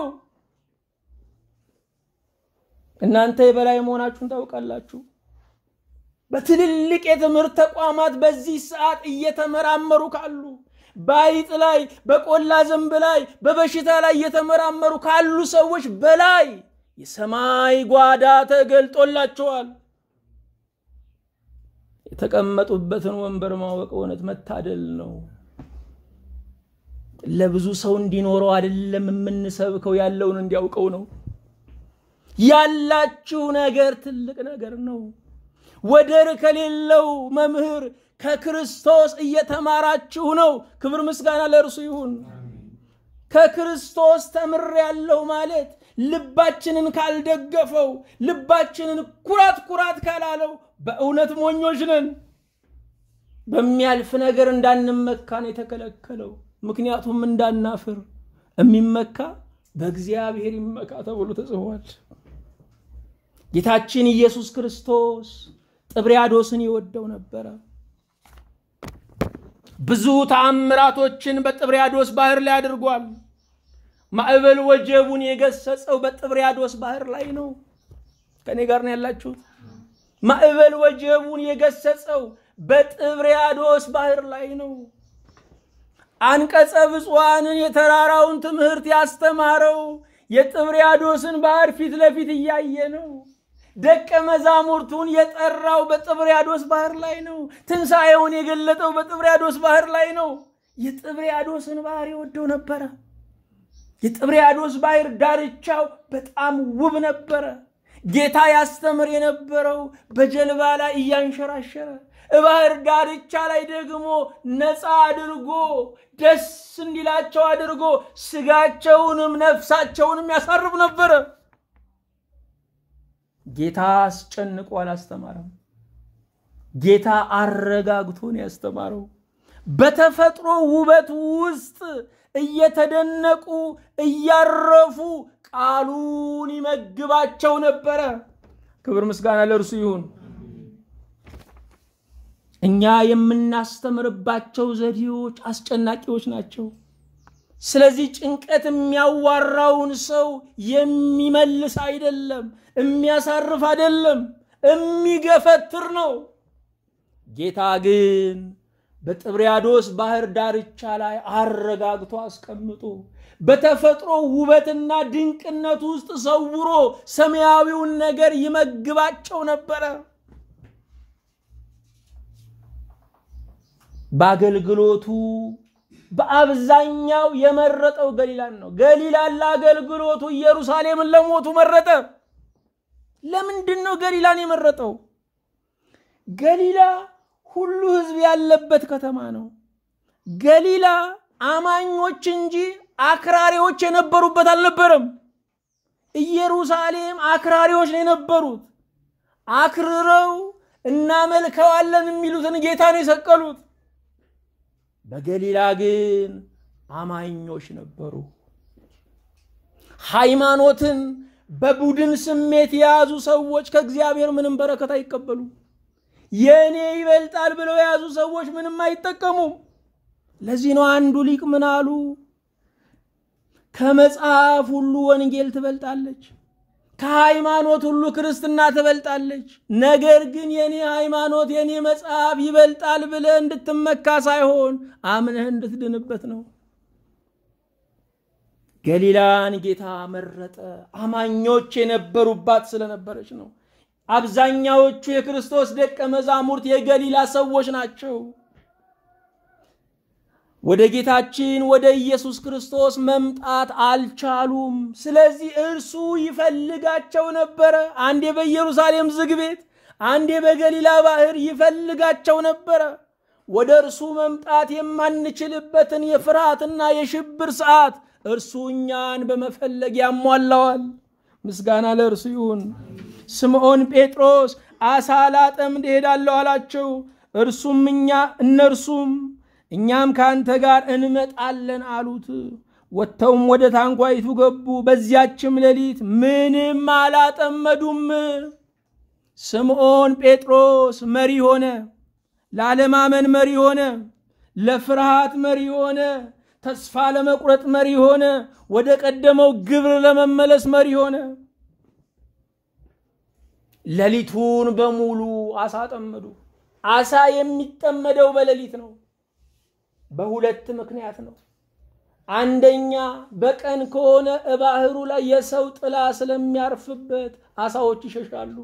S1: እናንተ የበላይ መሆናችሁን ታውቃላችሁ። በትልልቅ የትምህርት ተቋማት በዚህ ሰዓት እየተመራመሩ ካሉ በአይጥ ላይ፣ በቆላ ዘንብ ላይ፣ በበሽታ ላይ እየተመራመሩ ካሉ ሰዎች በላይ የሰማይ ጓዳ ተገልጦላቸዋል። የተቀመጡበትን ወንበር ማወቅ እውነት መታደል ነው። ለብዙ ሰው እንዲኖረው አይደለም የምንሰብከው፣ ያለውን እንዲያውቀው ነው። ያላችሁ ነገር ትልቅ ነገር ነው። ወደር ከሌለው መምህር ከክርስቶስ እየተማራችሁ ነው። ክብር ምስጋና ለእርሱ ይሁን። ከክርስቶስ ተምሬያለሁ ማለት ልባችንን ካልደገፈው፣ ልባችንን ኩራት ኩራት ካላለው በእውነት ሞኞች ነን። በሚያልፍ ነገር እንዳንመካን የተከለከለው ምክንያቱም እንዳናፍር የሚመካ በእግዚአብሔር ይመካ ተብሎ ተጽፏል። ጌታችን ኢየሱስ ክርስቶስ ጥብርያዶስን ይወደው ነበረ። ብዙ ተአምራቶችን በጥብርያዶስ ባህር ላይ አድርጓል። ማዕበል ወጀቡን የገሰጸው በጥብርያዶስ ባህር ላይ ነው። ከኔ ጋር ነው ያላችሁት? ማዕበል ወጀቡን የገሰጸው በጥብርያዶስ ባህር ላይ ነው። አንቀጸ ብፁዓንን የተራራውን ትምህርት ያስተማረው የጥብርያዶስን ባህር ፊት ለፊት እያየ ነው። ደቀ መዛሙርቱን የጠራው በጥብርያዶስ ባህር ላይ ነው። ትንሣኤውን የገለጠው በጥብርያዶስ ባህር ላይ ነው። የጥብርያዶስን ባህር የወደው ነበረ። የጥብርያዶስ ባህር ዳርቻው በጣም ውብ ነበረ። ጌታ ያስተምር የነበረው በጀልባ ላይ እያንሸራሸረ ባህር ዳርቻ ላይ ደግሞ ነፃ አድርጎ ደስ እንዲላቸው አድርጎ ስጋቸውንም ነፍሳቸውንም ያሳርፍ ነበረ። ጌታ አስጨንቆ አላስተማረም። ጌታ አረጋግቶን ያስተማረው በተፈጥሮ ውበት ውስጥ እየተደነቁ እያረፉ ቃሉን ይመግባቸው ነበረ። ክብር ምስጋና ለእርሱ ይሁን። እኛ የምናስተምርባቸው ዘዴዎች አስጨናቂዎች ናቸው። ስለዚህ ጭንቀት የሚያዋራውን ሰው የሚመልስ አይደለም፣ የሚያሳርፍ አይደለም፣ የሚገፈትር ነው። ጌታ ግን በጥብርያዶስ ባህር ዳርቻ ላይ አረጋግቶ አስቀምጦ በተፈጥሮ ውበትና ድንቅነት ውስጥ ሰውሮ ሰማያዊውን ነገር ይመግባቸው ነበረ። በአገልግሎቱ በአብዛኛው የመረጠው ገሊላን ነው። ገሊላን ለአገልግሎቱ፣ ኢየሩሳሌምን ለሞቱ መረጠ። ለምንድን ነው ገሊላን የመረጠው? ገሊላ ሁሉ ሕዝብ ያለበት ከተማ ነው። ገሊላ አማኞች እንጂ አክራሪዎች የነበሩበት አልነበረም። ኢየሩሳሌም አክራሪዎች ነው የነበሩት። አክርረው እናመልከዋለን የሚሉትን ጌታ ነው የሰቀሉት። በገሊላ ግን አማኞች ነበሩ። ሃይማኖትን በቡድን ስሜት የያዙ ሰዎች ከእግዚአብሔር ምንም በረከት አይቀበሉ። የእኔ ይበልጣል ብለው የያዙ ሰዎች ምንም አይጠቀሙም። ለዚህ ነው አንዱ ሊቅ ምን አሉ? ከመጽሐፍ ሁሉ ወንጌል ትበልጣለች፣ ከሃይማኖት ሁሉ ክርስትና ትበልጣለች። ነገር ግን የኔ ሃይማኖት የኔ መጽሐፍ ይበልጣል ብለህ እንድትመካ ሳይሆን አምነህ እንድትድንበት ነው። ገሊላን ጌታ መረጠ። አማኞች የነበሩባት ስለነበረች ነው። አብዛኛዎቹ የክርስቶስ ደቀ መዛሙርት የገሊላ ሰዎች ናቸው። ወደ ጌታችን ወደ ኢየሱስ ክርስቶስ መምጣት አልቻሉም። ስለዚህ እርሱ ይፈልጋቸው ነበረ። አንዴ በኢየሩሳሌም ዝግ ቤት፣ አንዴ በገሊላ ባህር ይፈልጋቸው ነበረ። ወደ እርሱ መምጣት የማንችልበትን የፍርሃትና የሽብር ሰዓት እርሱ እኛን በመፈለግ ያሟላዋል። ምስጋና ለእርሱ ይሁን። ስምዖን ጴጥሮስ አሳ ላጠምድ እሄዳለሁ አላቸው። እርሱም እኛ እነርሱም እኛም ከአንተ ጋር እንመጣለን አሉት። ወጥተውም ወደ ታንኳይቱ ገቡ። በዚያችም ሌሊት ምንም አላጠመዱም። ስምዖን ጴጥሮስ መሪ ሆነ። ለአለማመን መሪ ሆነ፣ ለፍርሃት መሪ ሆነ፣ ተስፋ ለመቁረጥ መሪ ሆነ፣ ወደ ቀደመው ግብር ለመመለስ መሪ ሆነ። ሌሊቱን በሙሉ አሳ ጠመዱ። አሳ የሚጠመደው በሌሊት ነው። በሁለት ምክንያት ነው። አንደኛ በቀን ከሆነ እባህሩ ላይ የሰው ጥላ ስለሚያርፍበት አሳዎች ይሸሻሉ።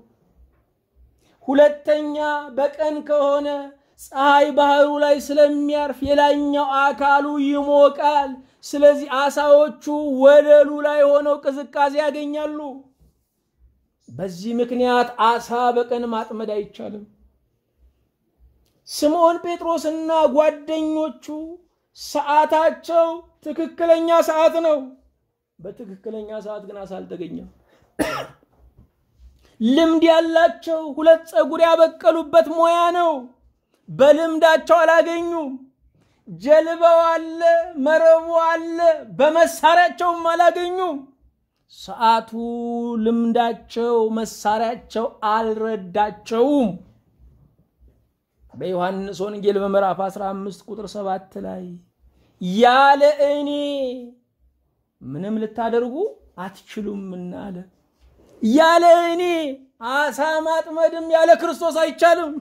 S1: ሁለተኛ በቀን ከሆነ ፀሐይ ባህሩ ላይ ስለሚያርፍ የላይኛው አካሉ ይሞቃል። ስለዚህ አሳዎቹ ወለሉ ላይ ሆነው ቅዝቃዜ ያገኛሉ። በዚህ ምክንያት አሳ በቀን ማጥመድ አይቻልም። ስምዖን ጴጥሮስና ጓደኞቹ ሰዓታቸው ትክክለኛ ሰዓት ነው። በትክክለኛ ሰዓት ግን አሳ አልተገኘም። ልምድ ያላቸው ሁለት ፀጉር ያበቀሉበት ሙያ ነው። በልምዳቸው አላገኙም። ጀልባው አለ፣ መረቡ አለ፣ በመሳሪያቸውም አላገኙም። ሰዓቱ፣ ልምዳቸው፣ መሳሪያቸው አልረዳቸውም። በዮሐንስ ወንጌል በምዕራፍ 15 ቁጥር 7 ላይ ያለ እኔ ምንም ልታደርጉ አትችሉምና አለ። ያለ እኔ አሳ ማጥመድም ያለ ክርስቶስ አይቻልም።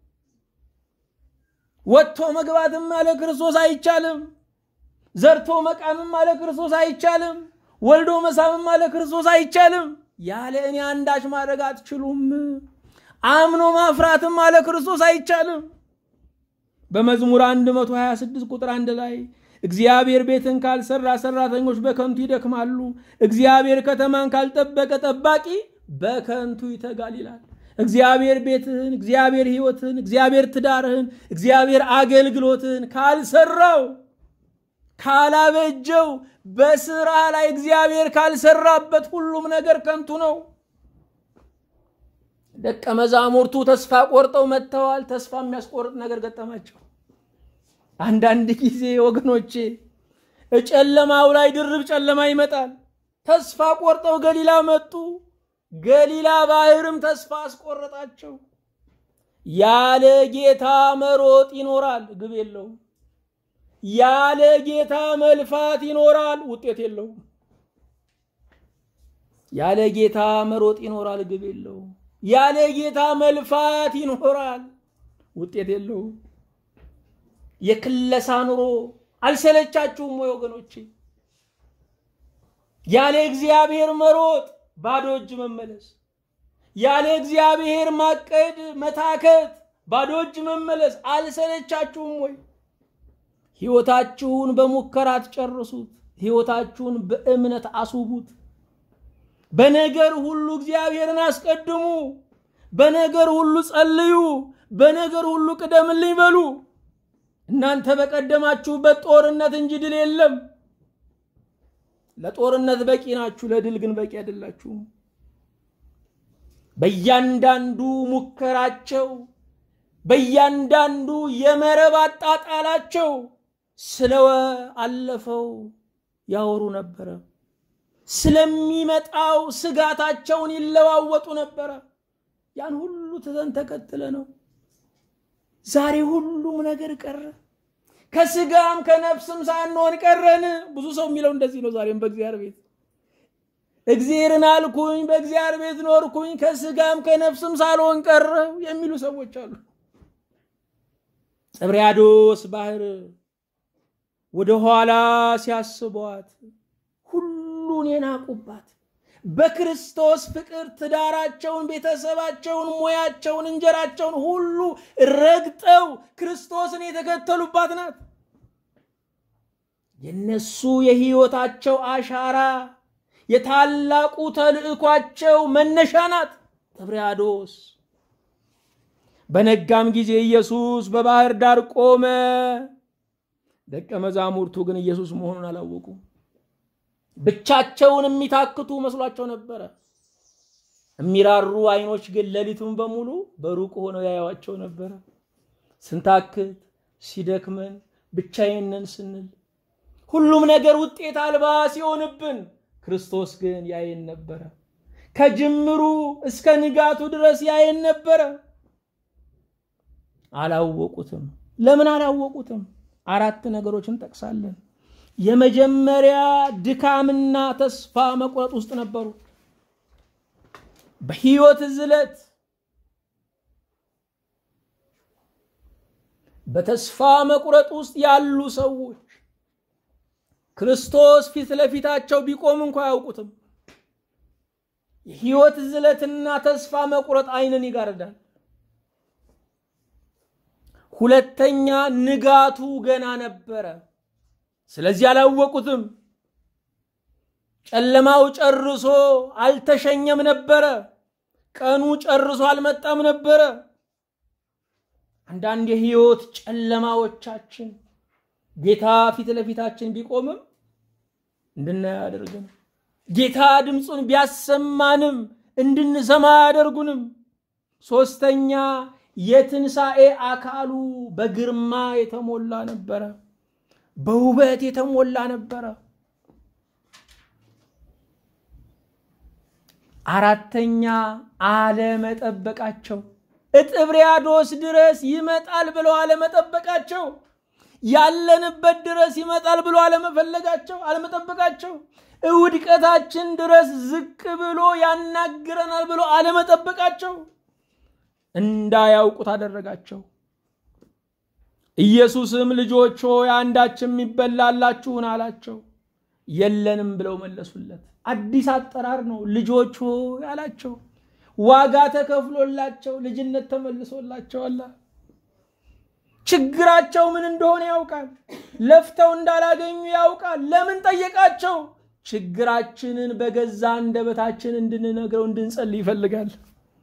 S1: ወጥቶ መግባትም ያለ ክርስቶስ አይቻልም። ዘርቶ መቃምም ያለ ክርስቶስ አይቻልም። ወልዶ መሳምም ያለ ክርስቶስ አይቻልም። ያለ እኔ አንዳች ማድረግ አትችሉም። አምኖ ማፍራትም አለ ክርስቶስ አይቻልም። በመዝሙር 126 ቁጥር አንድ ላይ እግዚአብሔር ቤትን ካልሰራ ሰራተኞች በከንቱ ይደክማሉ፣ እግዚአብሔር ከተማን ካልጠበቀ ጠባቂ በከንቱ ይተጋል ይላል። እግዚአብሔር ቤትህን፣ እግዚአብሔር ሕይወትህን፣ እግዚአብሔር ትዳርህን፣ እግዚአብሔር አገልግሎትህን ካልሰራው ካላበጀው፣ በስራ ላይ እግዚአብሔር ካልሰራበት ሁሉም ነገር ከንቱ ነው። ደቀ መዛሙርቱ ተስፋ ቆርጠው መጥተዋል። ተስፋ የሚያስቆርጥ ነገር ገጠማቸው። አንዳንድ ጊዜ ወገኖቼ ጨለማው ላይ ድርብ ጨለማ ይመጣል። ተስፋ ቆርጠው ገሊላ መጡ። ገሊላ ባህርም ተስፋ አስቆረጣቸው። ያለ ጌታ መሮጥ ይኖራል፣ ግብ የለውም። ያለ ጌታ መልፋት ይኖራል፣ ውጤት የለውም። ያለ ጌታ መሮጥ ይኖራል፣ ግብ የለውም። ያለ ጌታ መልፋት ይኖራል፣ ውጤት የለውም። የክለሳ ኑሮ አልሰለቻችሁም ወይ ወገኖቼ? ያለ እግዚአብሔር መሮጥ ባዶ እጅ መመለስ፣ ያለ እግዚአብሔር ማቀድ መታከት፣ ባዶ እጅ መመለስ አልሰለቻችሁም ወይ? ሕይወታችሁን በሙከራ አትጨርሱት። ሕይወታችሁን በእምነት አስውቡት። በነገር ሁሉ እግዚአብሔርን አስቀድሙ። በነገር ሁሉ ጸልዩ። በነገር ሁሉ ቅደምልኝ በሉ። እናንተ በቀደማችሁበት ጦርነት እንጂ ድል የለም። ለጦርነት በቂ ናችሁ፣ ለድል ግን በቂ አይደላችሁም። በእያንዳንዱ ሙከራቸው፣ በእያንዳንዱ የመረብ አጣጣላቸው ስለ አለፈው ያወሩ ነበረ። ስለሚመጣው ስጋታቸውን ይለዋወጡ ነበረ። ያን ሁሉ ትተን ተከትለ ነው ዛሬ ሁሉም ነገር ቀረ። ከስጋም ከነፍስም ሳንሆን ቀረን። ብዙ ሰው የሚለው እንደዚህ ነው። ዛሬም በእግዚአብሔር ቤት እግዚአብሔርን አልኩኝ፣ በእግዚአብሔር ቤት ኖርኩኝ፣ ከስጋም ከነፍስም ሳልሆን ቀረው የሚሉ ሰዎች አሉ። ጥብርያዶስ ባህር ወደ ኋላ ሲያስቧት ሁሉን የናቁባት በክርስቶስ ፍቅር ትዳራቸውን፣ ቤተሰባቸውን፣ ሙያቸውን፣ እንጀራቸውን ሁሉ ረግጠው ክርስቶስን የተከተሉባት ናት። የነሱ የህይወታቸው አሻራ የታላቁ ተልዕኳቸው መነሻ ናት ጥብርያዶስ። በነጋም ጊዜ ኢየሱስ በባህር ዳር ቆመ። ደቀ መዛሙርቱ ግን ኢየሱስ መሆኑን አላወቁም። ብቻቸውን የሚታክቱ መስሏቸው ነበረ። የሚራሩ አይኖች ግን ሌሊቱን በሙሉ በሩቅ ሆነው ያዩዋቸው ነበረ። ስንታክት ሲደክመን ብቻዬንን ስንል ሁሉም ነገር ውጤት አልባ ሲሆንብን ክርስቶስ ግን ያየን ነበረ። ከጅምሩ እስከ ንጋቱ ድረስ ያየን ነበረ። አላወቁትም። ለምን አላወቁትም? አራት ነገሮችን እንጠቅሳለን። የመጀመሪያ ድካምና ተስፋ መቁረጥ ውስጥ ነበሩ። በሕይወት ዝለት በተስፋ መቁረጥ ውስጥ ያሉ ሰዎች ክርስቶስ ፊት ለፊታቸው ቢቆም እንኳ አያውቁትም። የሕይወት ዝለትና ተስፋ መቁረጥ ዓይንን ይጋርዳል። ሁለተኛ ንጋቱ ገና ነበረ። ስለዚህ አላወቁትም። ጨለማው ጨርሶ አልተሸኘም ነበረ። ቀኑ ጨርሶ አልመጣም ነበረ። አንዳንድ የህይወት ጨለማዎቻችን ጌታ ፊት ለፊታችን ቢቆምም እንድናይ አያደርግንም። ጌታ ድምፁን ቢያሰማንም እንድንሰማ አያደርጉንም። ሶስተኛ የትንሣኤ አካሉ በግርማ የተሞላ ነበረ፣ በውበት የተሞላ ነበረ። አራተኛ አለመጠበቃቸው እጥብርያዶስ ድረስ ይመጣል ብለው አለመጠበቃቸው፣ ያለንበት ድረስ ይመጣል ብሎ አለመፈለጋቸው፣ አለመጠበቃቸው፣ ውድቀታችን ድረስ ዝቅ ብሎ ያናግረናል ብሎ አለመጠበቃቸው እንዳያውቁት አደረጋቸው። ኢየሱስም ልጆች ሆይ አንዳችም ይበላላችሁን አላቸው። የለንም ብለው መለሱለት። አዲስ አጠራር ነው። ልጆች ሆይ አላቸው። ዋጋ ተከፍሎላቸው ልጅነት ተመልሶላቸዋል። ችግራቸው ምን እንደሆነ ያውቃል። ለፍተው እንዳላገኙ ያውቃል። ለምን ጠየቃቸው? ችግራችንን በገዛ አንደበታችን እንድንነግረው እንድንጸልይ ይፈልጋል።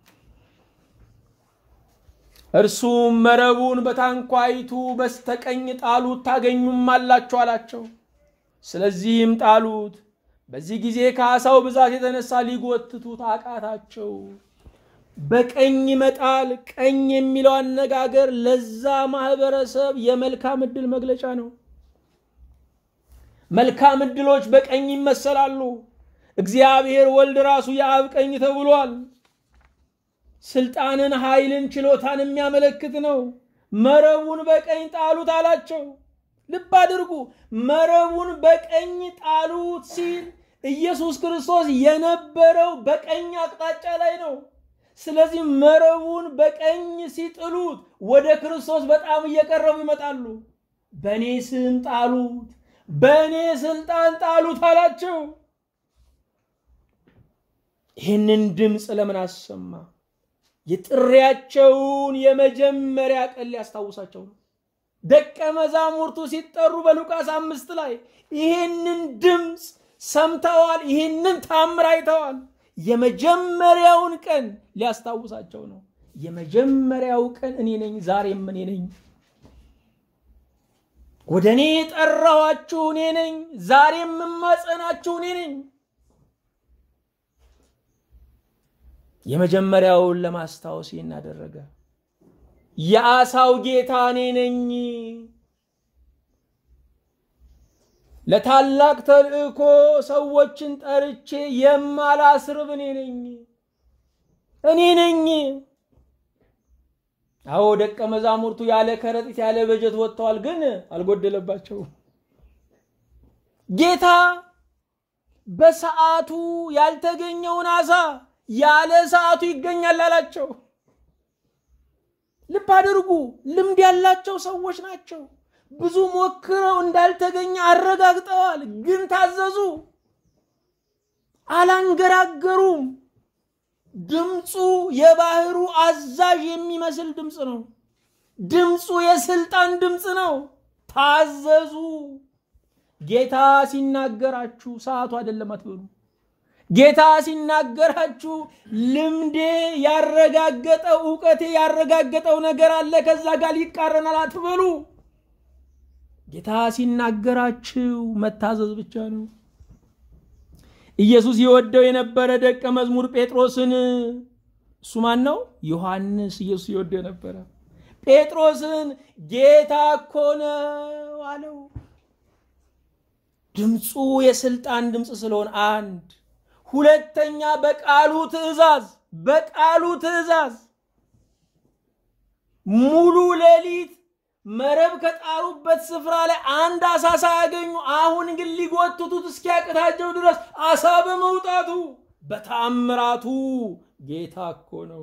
S1: እርሱም መረቡን በታንኳይቱ በስተቀኝ ጣሉት ታገኙም አላችሁ አላቸው። ስለዚህም ጣሉት። በዚህ ጊዜ ከዓሣው ብዛት የተነሳ ሊጎትቱት አቃታቸው። በቀኝ መጣል፣ ቀኝ የሚለው አነጋገር ለዛ ማህበረሰብ የመልካም ዕድል መግለጫ ነው። መልካም ዕድሎች በቀኝ ይመሰላሉ። እግዚአብሔር ወልድ ራሱ የአብ ቀኝ ተብሏል። ስልጣንን፣ ኃይልን፣ ችሎታን የሚያመለክት ነው። መረቡን በቀኝ ጣሉት አላቸው። ልብ አድርጉ። መረቡን በቀኝ ጣሉት ሲል ኢየሱስ ክርስቶስ የነበረው በቀኝ አቅጣጫ ላይ ነው። ስለዚህ መረቡን በቀኝ ሲጥሉት ወደ ክርስቶስ በጣም እየቀረቡ ይመጣሉ። በእኔ ስም ጣሉት፣ በእኔ ስልጣን ጣሉት አላቸው። ይህንን ድምፅ ለምን አሰማ? የጥሪያቸውን የመጀመሪያ ቀን ሊያስታውሳቸው ነው። ደቀ መዛሙርቱ ሲጠሩ በሉቃስ አምስት ላይ ይህንን ድምፅ ሰምተዋል፣ ይህንን ታምር አይተዋል። የመጀመሪያውን ቀን ሊያስታውሳቸው ነው። የመጀመሪያው ቀን እኔ ነኝ፣ ዛሬም እኔ ነኝ። ወደ እኔ የጠራኋችሁ እኔ ነኝ፣ ዛሬም የማጸናችሁ እኔ ነኝ። የመጀመሪያውን ለማስታወስ ይህን አደረገ። የዓሣው ጌታ እኔ ነኝ። ለታላቅ ተልእኮ ሰዎችን ጠርቼ የማላስርብ እኔ ነኝ እኔ ነኝ። አዎ ደቀ መዛሙርቱ ያለ ከረጢት ያለ በጀት ወጥተዋል፣ ግን አልጎደለባቸውም። ጌታ በሰዓቱ ያልተገኘውን ዓሣ ያለ ሰዓቱ ይገኛል አላቸው። ልብ አድርጉ። ልምድ ያላቸው ሰዎች ናቸው። ብዙ ሞክረው እንዳልተገኘ አረጋግጠዋል፣ ግን ታዘዙ። አላንገራገሩም። ድምፁ የባህሩ አዛዥ የሚመስል ድምፅ ነው። ድምፁ የስልጣን ድምፅ ነው። ታዘዙ። ጌታ ሲናገራችሁ ሰዓቱ አይደለም አትበሉ። ጌታ ሲናገራችሁ ልምዴ ያረጋገጠው እውቀቴ ያረጋገጠው ነገር አለ ከዛ ጋር ይቃረናል አትበሉ። ጌታ ሲናገራችሁ መታዘዝ ብቻ ነው። ኢየሱስ የወደው የነበረ ደቀ መዝሙር ጴጥሮስን እሱ ማን ነው? ዮሐንስ ኢየሱስ የወደው የነበረ ጴጥሮስን ጌታ እኮ ነው አለው። ድምፁ የስልጣን ድምፅ ስለሆነ አንድ ሁለተኛ በቃሉ ትእዛዝ በቃሉ ትእዛዝ ሙሉ ሌሊት መረብ ከጣሉበት ስፍራ ላይ አንድ አሳ ሳያገኙ አሁን ግን ሊጎትቱት እስኪያቅታቸው ድረስ አሳ በመውጣቱ በታምራቱ ጌታ እኮ ነው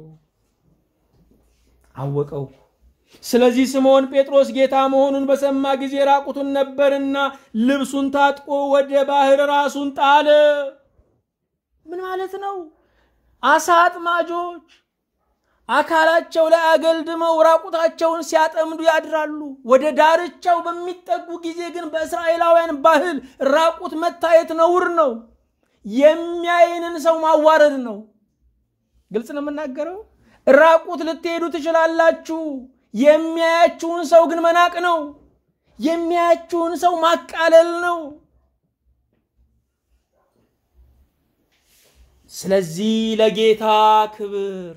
S1: አወቀው። ስለዚህ ስምዖን ጴጥሮስ ጌታ መሆኑን በሰማ ጊዜ ራቁቱን ነበርና ልብሱን ታጥቆ ወደ ባህር ራሱን ጣለ። ምን ማለት ነው? አሳ አጥማጆች አካላቸው ላይ አገልድመው ራቁታቸውን ሲያጠምዱ ያድራሉ። ወደ ዳርቻው በሚጠጉ ጊዜ ግን በእስራኤላውያን ባህል ራቁት መታየት ነውር ነው። የሚያይንን ሰው ማዋረድ ነው። ግልጽ ነው የምናገረው። ራቁት ልትሄዱ ትችላላችሁ። የሚያያችሁን ሰው ግን መናቅ ነው። የሚያያችሁን ሰው ማቃለል ነው። ስለዚህ ለጌታ ክብር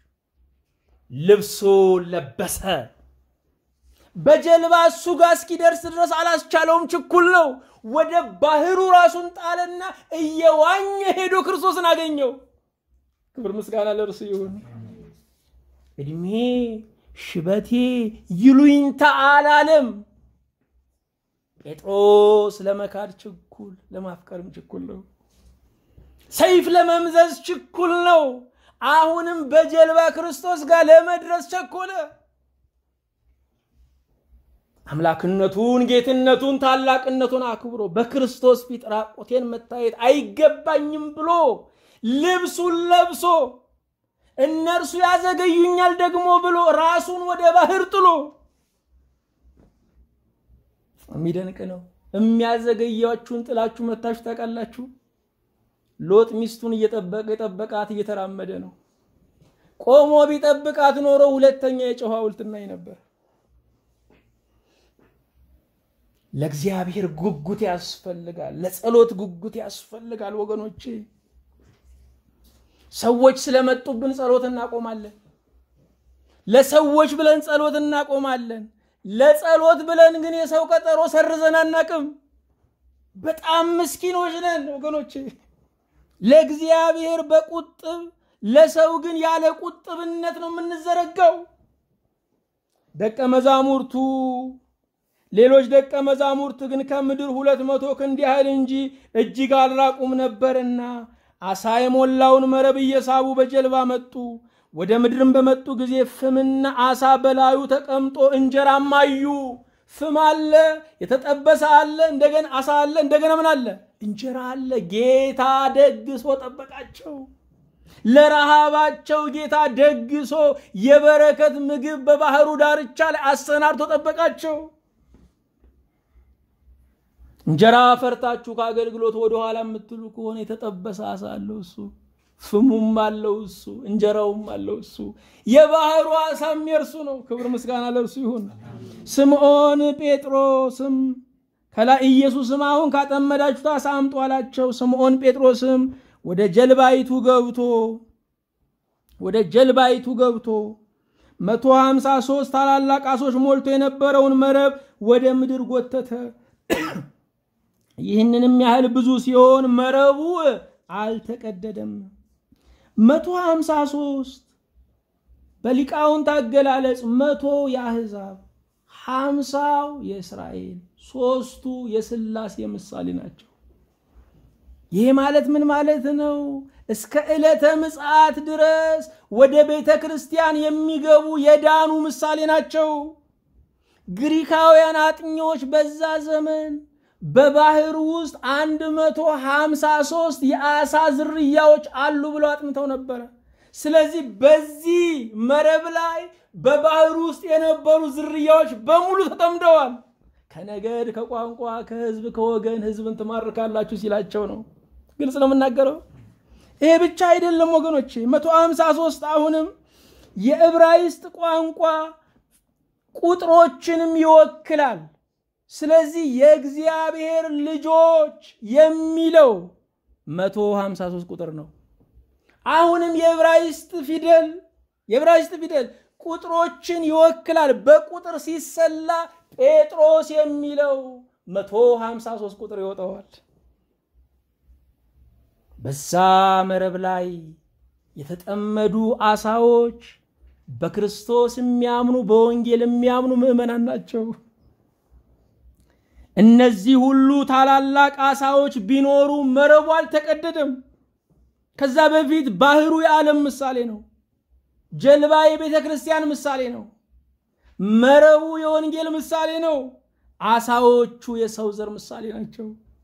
S1: ልብሱን ለበሰ። በጀልባ እሱ ጋር እስኪደርስ ድረስ አላስቻለውም፣ ችኩል ነው። ወደ ባህሩ ራሱን ጣለና እየዋኘ ሄዶ ክርስቶስን አገኘው። ክብር ምስጋና ለእርሱ ይሁን። እድሜ ሽበቴ ይሉኝታ አላለም። ጴጥሮስ ለመካድ ችኩል፣ ለማፍቀርም ችኩል ነው። ሰይፍ ለመምዘዝ ችኩል ነው። አሁንም በጀልባ ክርስቶስ ጋር ለመድረስ ቸኮለ። አምላክነቱን፣ ጌትነቱን፣ ታላቅነቱን አክብሮ በክርስቶስ ፊት ራቁቴን መታየት አይገባኝም ብሎ ልብሱን ለብሶ እነርሱ ያዘገዩኛል ደግሞ ብሎ ራሱን ወደ ባህር ጥሎ የሚደንቅ ነው። የሚያዘገያችሁን ጥላችሁ መታችሁ ታውቃላችሁ? ሎጥ ሚስቱን እየጠበቀ የጠበቃት እየተራመደ ነው። ቆሞ ቢጠብቃት ኖሮ ሁለተኛ የጨው ሐውልት እናይ ነበር። ለእግዚአብሔር ጉጉት ያስፈልጋል። ለጸሎት ጉጉት ያስፈልጋል ወገኖቼ። ሰዎች ስለመጡብን ጸሎት እናቆማለን። ለሰዎች ብለን ጸሎት እናቆማለን። ለጸሎት ብለን ግን የሰው ቀጠሮ ሰርዘን አናቅም። በጣም ምስኪኖች ነን ወገኖቼ። ለእግዚአብሔር በቁጥብ ለሰው ግን ያለ ቁጥብነት ነው የምንዘረጋው። ደቀ መዛሙርቱ ሌሎች ደቀ መዛሙርት ግን ከምድር ሁለት መቶ ክንድ ያህል እንጂ እጅግ አልራቁም ነበርና አሳ የሞላውን መረብ እየሳቡ በጀልባ መጡ። ወደ ምድርም በመጡ ጊዜ ፍምና አሳ በላዩ ተቀምጦ እንጀራም አዩ። ፍም አለ፣ የተጠበሰ አለ፣ እንደገና አሳ አለ፣ እንደገና ምን አለ? እንጀራ አለ። ጌታ ደግሶ ጠበቃቸው። ለረሃባቸው ጌታ ደግሶ የበረከት ምግብ በባህሩ ዳርቻ ላይ አሰናድቶ ጠበቃቸው። እንጀራ ፈርታችሁ ከአገልግሎት ወደኋላ የምትሉ ከሆነ የተጠበሰ አሳ አለው እሱ፣ ፍሙም አለው እሱ፣ እንጀራውም አለው እሱ። የባህሩ አሳም የእርሱ ነው። ክብር ምስጋና ለእርሱ ይሁን። ስምዖን ጴጥሮስም ከላይ ኢየሱስም አሁን ካጠመዳችሁት አሳ አምጡ አላቸው። ስምዖን ጴጥሮስም ወደ ጀልባይቱ ገብቶ ወደ ጀልባይቱ ገብቶ መቶ ሀምሳ ሦስት ታላላቅ አሶች ሞልቶ የነበረውን መረብ ወደ ምድር ጎተተ። ይህንንም ያህል ብዙ ሲሆን መረቡ አልተቀደደም። መቶ ሀምሳ ሦስት በሊቃውንት አገላለጽ መቶ የአሕዛብ ሀምሳው የእስራኤል ሦስቱ የሥላሴ ምሳሌ ናቸው። ይህ ማለት ምን ማለት ነው? እስከ ዕለተ ምጽአት ድረስ ወደ ቤተ ክርስቲያን የሚገቡ የዳኑ ምሳሌ ናቸው። ግሪካውያን አጥኚዎች በዛ ዘመን በባህር ውስጥ አንድ መቶ ሀምሳ ሦስት የአሳ ዝርያዎች አሉ ብለው አጥንተው ነበረ። ስለዚህ በዚህ መረብ ላይ በባህር ውስጥ የነበሩ ዝርያዎች በሙሉ ተጠምደዋል። ከነገድ፣ ከቋንቋ፣ ከህዝብ፣ ከወገን ህዝብን ትማርካላችሁ ሲላቸው ነው። ግልጽ ነው የምናገረው። ይሄ ብቻ አይደለም ወገኖቼ፣ መቶ ሀምሳ ሦስት አሁንም የዕብራይስጥ ቋንቋ ቁጥሮችንም ይወክላል። ስለዚህ የእግዚአብሔር ልጆች የሚለው መቶ ሀምሳ ሦስት ቁጥር ነው። አሁንም የዕብራይስጥ ፊደል የዕብራይስጥ ፊደል ቁጥሮችን ይወክላል። በቁጥር ሲሰላ ጴጥሮስ የሚለው መቶ ሀምሳ ሦስት ቁጥር ይወጣዋል። በዛ መረብ ላይ የተጠመዱ አሳዎች በክርስቶስ የሚያምኑ በወንጌል የሚያምኑ ምዕመናን ናቸው። እነዚህ ሁሉ ታላላቅ አሳዎች ቢኖሩ መረቡ አልተቀደደም። ከዛ በፊት ባህሩ የዓለም ምሳሌ ነው። ጀልባ የቤተ ክርስቲያን ምሳሌ ነው። መረቡ የወንጌል ምሳሌ ነው። አሳዎቹ የሰው ዘር ምሳሌ ናቸው።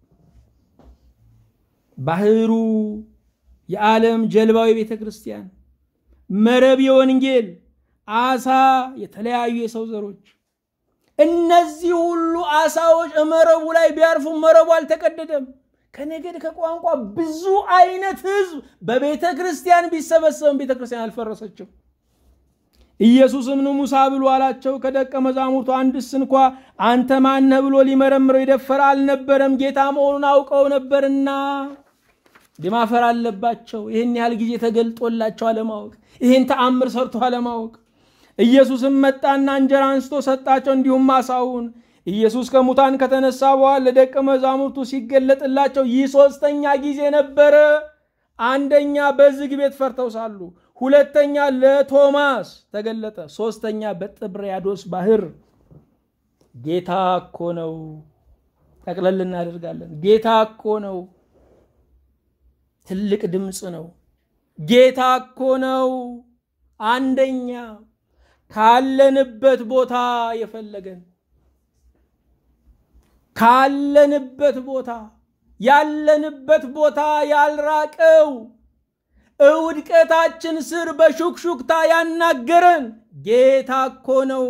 S1: ባህሩ የዓለም ጀልባው የቤተ ክርስቲያን፣ መረብ የወንጌል፣ አሳ የተለያዩ የሰው ዘሮች። እነዚህ ሁሉ አሳዎች መረቡ ላይ ቢያርፉ መረቡ አልተቀደደም። ከነገድ ከቋንቋ ብዙ አይነት ህዝብ በቤተ ክርስቲያን ቢሰበሰብም ቤተ ክርስቲያን አልፈረሰችም። ኢየሱስም ኑ ሙሳ ብሎ አላቸው። ከደቀ መዛሙርቱ አንድስ እንኳ አንተ ማነህ ብሎ ሊመረምረው የደፈረ አልነበረም፣ ጌታ መሆኑን አውቀው ነበርና። ማፈር አለባቸው። ይህን ያህል ጊዜ ተገልጦላቸው አለማወቅ፣ ይህን ተአምር ሰርቶ አለማወቅ። ኢየሱስም መጣና እንጀራ አንስቶ ሰጣቸው፣ እንዲሁም አሳውን። ኢየሱስ ከሙታን ከተነሳ በኋላ ለደቀ መዛሙርቱ ሲገለጥላቸው ይህ ሶስተኛ ጊዜ ነበረ። አንደኛ በዝግ ቤት ፈርተው ሳሉ፣ ሁለተኛ ለቶማስ ተገለጠ፣ ሶስተኛ በጥብርያዶስ ባህር። ጌታ እኮ ነው። ጠቅለል እናደርጋለን። ጌታ እኮ ነው። ትልቅ ድምፅ ነው። ጌታ እኮ ነው። አንደኛ ካለንበት ቦታ የፈለገን ካለንበት ቦታ ያለንበት ቦታ ያልራቀው እውድቀታችን ስር በሹክሹክታ ያናገረን ጌታ እኮ ነው።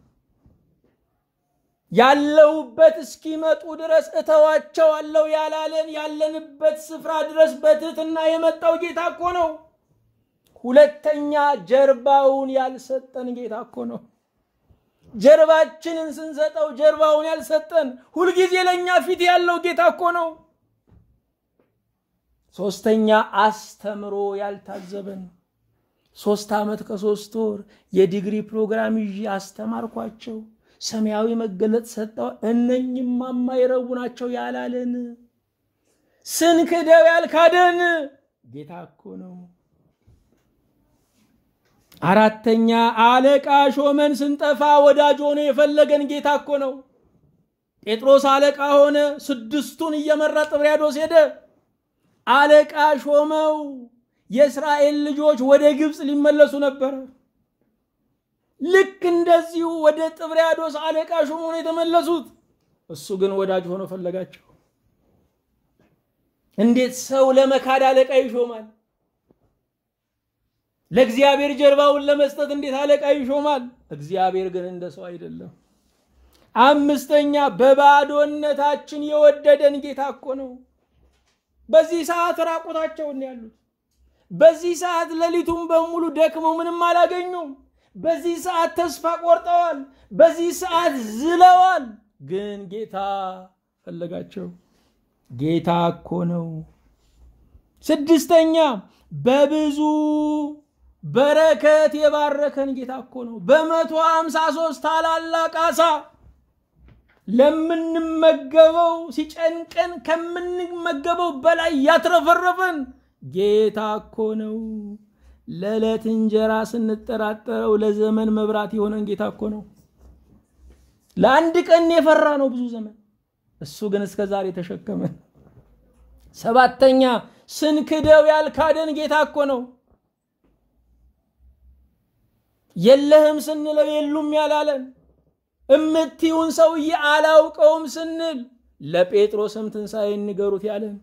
S1: ያለሁበት እስኪመጡ ድረስ እተዋቸዋለሁ ያላለን ያለንበት ስፍራ ድረስ በትህትና የመጣው ጌታ እኮ ነው። ሁለተኛ ጀርባውን ያልሰጠን ጌታ እኮ ነው። ጀርባችንን ስንሰጠው ጀርባውን ያልሰጠን ሁልጊዜ ለእኛ ፊት ያለው ጌታ እኮ ነው። ሶስተኛ አስተምሮ ያልታዘበን ሶስት ዓመት ከሶስት ወር የዲግሪ ፕሮግራም ይዤ አስተማርኳቸው ሰማያዊ መገለጥ ሰጠው እነኝማ የማይረቡ ናቸው ያላለን ስንክደው ያልካደን ጌታ እኮ ነው። አራተኛ አለቃ ሾመን ስንጠፋ ወዳጅ ሆኖ የፈለገን ጌታ እኮ ነው። ጴጥሮስ አለቃ ሆነ፣ ስድስቱን እየመራ ጥብርያዶስ ሄደ። አለቃ ሾመው። የእስራኤል ልጆች ወደ ግብፅ ሊመለሱ ነበረ። ልክ እንደዚሁ ወደ ጥብርያዶስ አለቃ ሾሞ ነው የተመለሱት። እሱ ግን ወዳጅ ሆኖ ፈለጋቸው። እንዴት ሰው ለመካድ አለቃ ይሾማል? ለእግዚአብሔር ጀርባውን ለመስጠት እንዴት አለቃ ይሾማል? እግዚአብሔር ግን እንደ ሰው አይደለም። አምስተኛ በባዶነታችን የወደደን ጌታ እኮ ነው። በዚህ ሰዓት ራቁታቸውን ያሉት፣ በዚህ ሰዓት ሌሊቱን በሙሉ ደክመው ምንም አላገኙም። በዚህ ሰዓት ተስፋ ቆርጠዋል። በዚህ ሰዓት ዝለዋል። ግን ጌታ ፈለጋቸው። ጌታ እኮ ነው። ስድስተኛ በብዙ በረከት የባረከን ጌታ እኮ ነው። በመቶ ሃምሳ ሶስት ታላላቅ አሳ ለምንመገበው ሲጨንቀን ከምንመገበው በላይ ያትረፈረፈን ጌታ እኮ ነው። ለዕለት እንጀራ ስንጠራጠረው ለዘመን መብራት የሆነን ጌታ እኮ ነው። ለአንድ ቀን የፈራ ነው ብዙ ዘመን፣ እሱ ግን እስከ ዛሬ ተሸከመን። ሰባተኛ ስንክደው ያልካደን ጌታ እኮ ነው። የለህም ስንለው የሉም ያላለን እምትዩን ሰውዬ አላውቀውም ስንል ለጴጥሮስም ትንሣኤን ንገሩት ያለን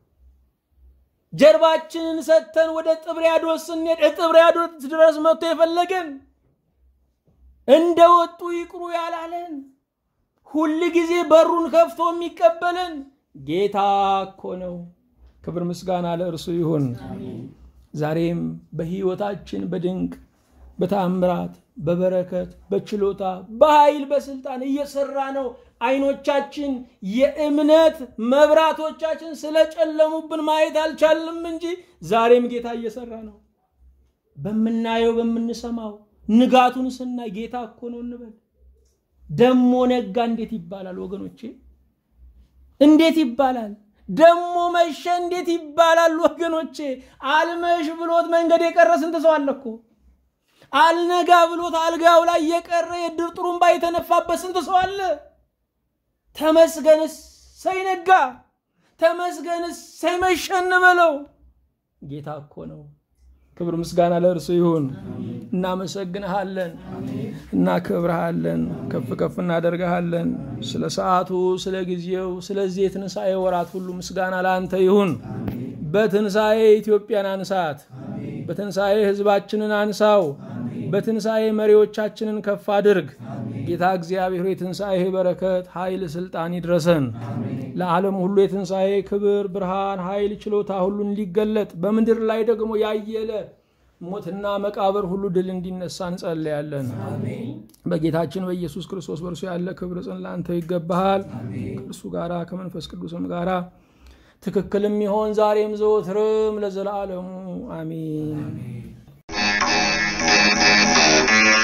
S1: ጀርባችንን ሰጥተን ወደ ጥብርያዶስ ስንሄድ ጥብርያዶስ ድረስ መጥቶ የፈለገን እንደ ወጡ ይቅሩ ያላለን ሁል ጊዜ በሩን ከፍቶ የሚቀበለን ጌታ እኮ ነው። ክብር ምስጋና ለእርሱ ይሁን። ዛሬም በሕይወታችን በድንቅ በታምራት በበረከት በችሎታ በኃይል በስልጣን እየሰራ ነው። አይኖቻችን የእምነት መብራቶቻችን ስለጨለሙብን ማየት አልቻልም እንጂ ዛሬም ጌታ እየሰራ ነው። በምናየው በምንሰማው ንጋቱን ስናይ ጌታ እኮ ነው እንበል። ደሞ ነጋ እንዴት ይባላል ወገኖቼ? እንዴት ይባላል? ደሞ መሸ እንዴት ይባላል ወገኖቼ? አልመሽ ብሎት መንገድ የቀረ ስንት ሰው አለ እኮ አልነጋ ብሎት አልጋው ላይ የቀረ የድር ጥሩምባ የተነፋበት ስንት ሰው አለ። ተመስገንስ ሳይነጋ ተመስገንስ ሳይመሸን በለው። ጌታ እኮ ነው። ክብር ምስጋና ለእርሱ ይሁን። እናመሰግንሃለን፣ እናከብረሃለን፣ ከፍ ከፍ እናደርግሃለን። ስለ ሰዓቱ፣ ስለ ጊዜው፣ ስለዚህ የትንሣኤ ወራት ሁሉ ምስጋና ለአንተ ይሁን። በትንሣኤ ኢትዮጵያን አንሳት፣ በትንሣኤ ሕዝባችንን አንሳው፣ በትንሣኤ መሪዎቻችንን ከፍ አድርግ። ጌታ እግዚአብሔር የትንሣኤ በረከት፣ ኃይል፣ ስልጣን ይድረሰን። ለዓለም ሁሉ የትንሣኤ ክብር፣ ብርሃን፣ ኃይል፣ ችሎታ ሁሉ እንዲገለጥ በምድር ላይ ደግሞ ያየለ ሞትና መቃብር ሁሉ ድል እንዲነሳ እንጸለያለን። በጌታችን በኢየሱስ ክርስቶስ በእርሱ ያለ ክብር ጽን ለአንተ ይገባሃል። ከእርሱ ጋራ ከመንፈስ ቅዱስም ጋራ ትክክልም ይሆን ዛሬም ዘወትርም ለዘላለሙ አሚን።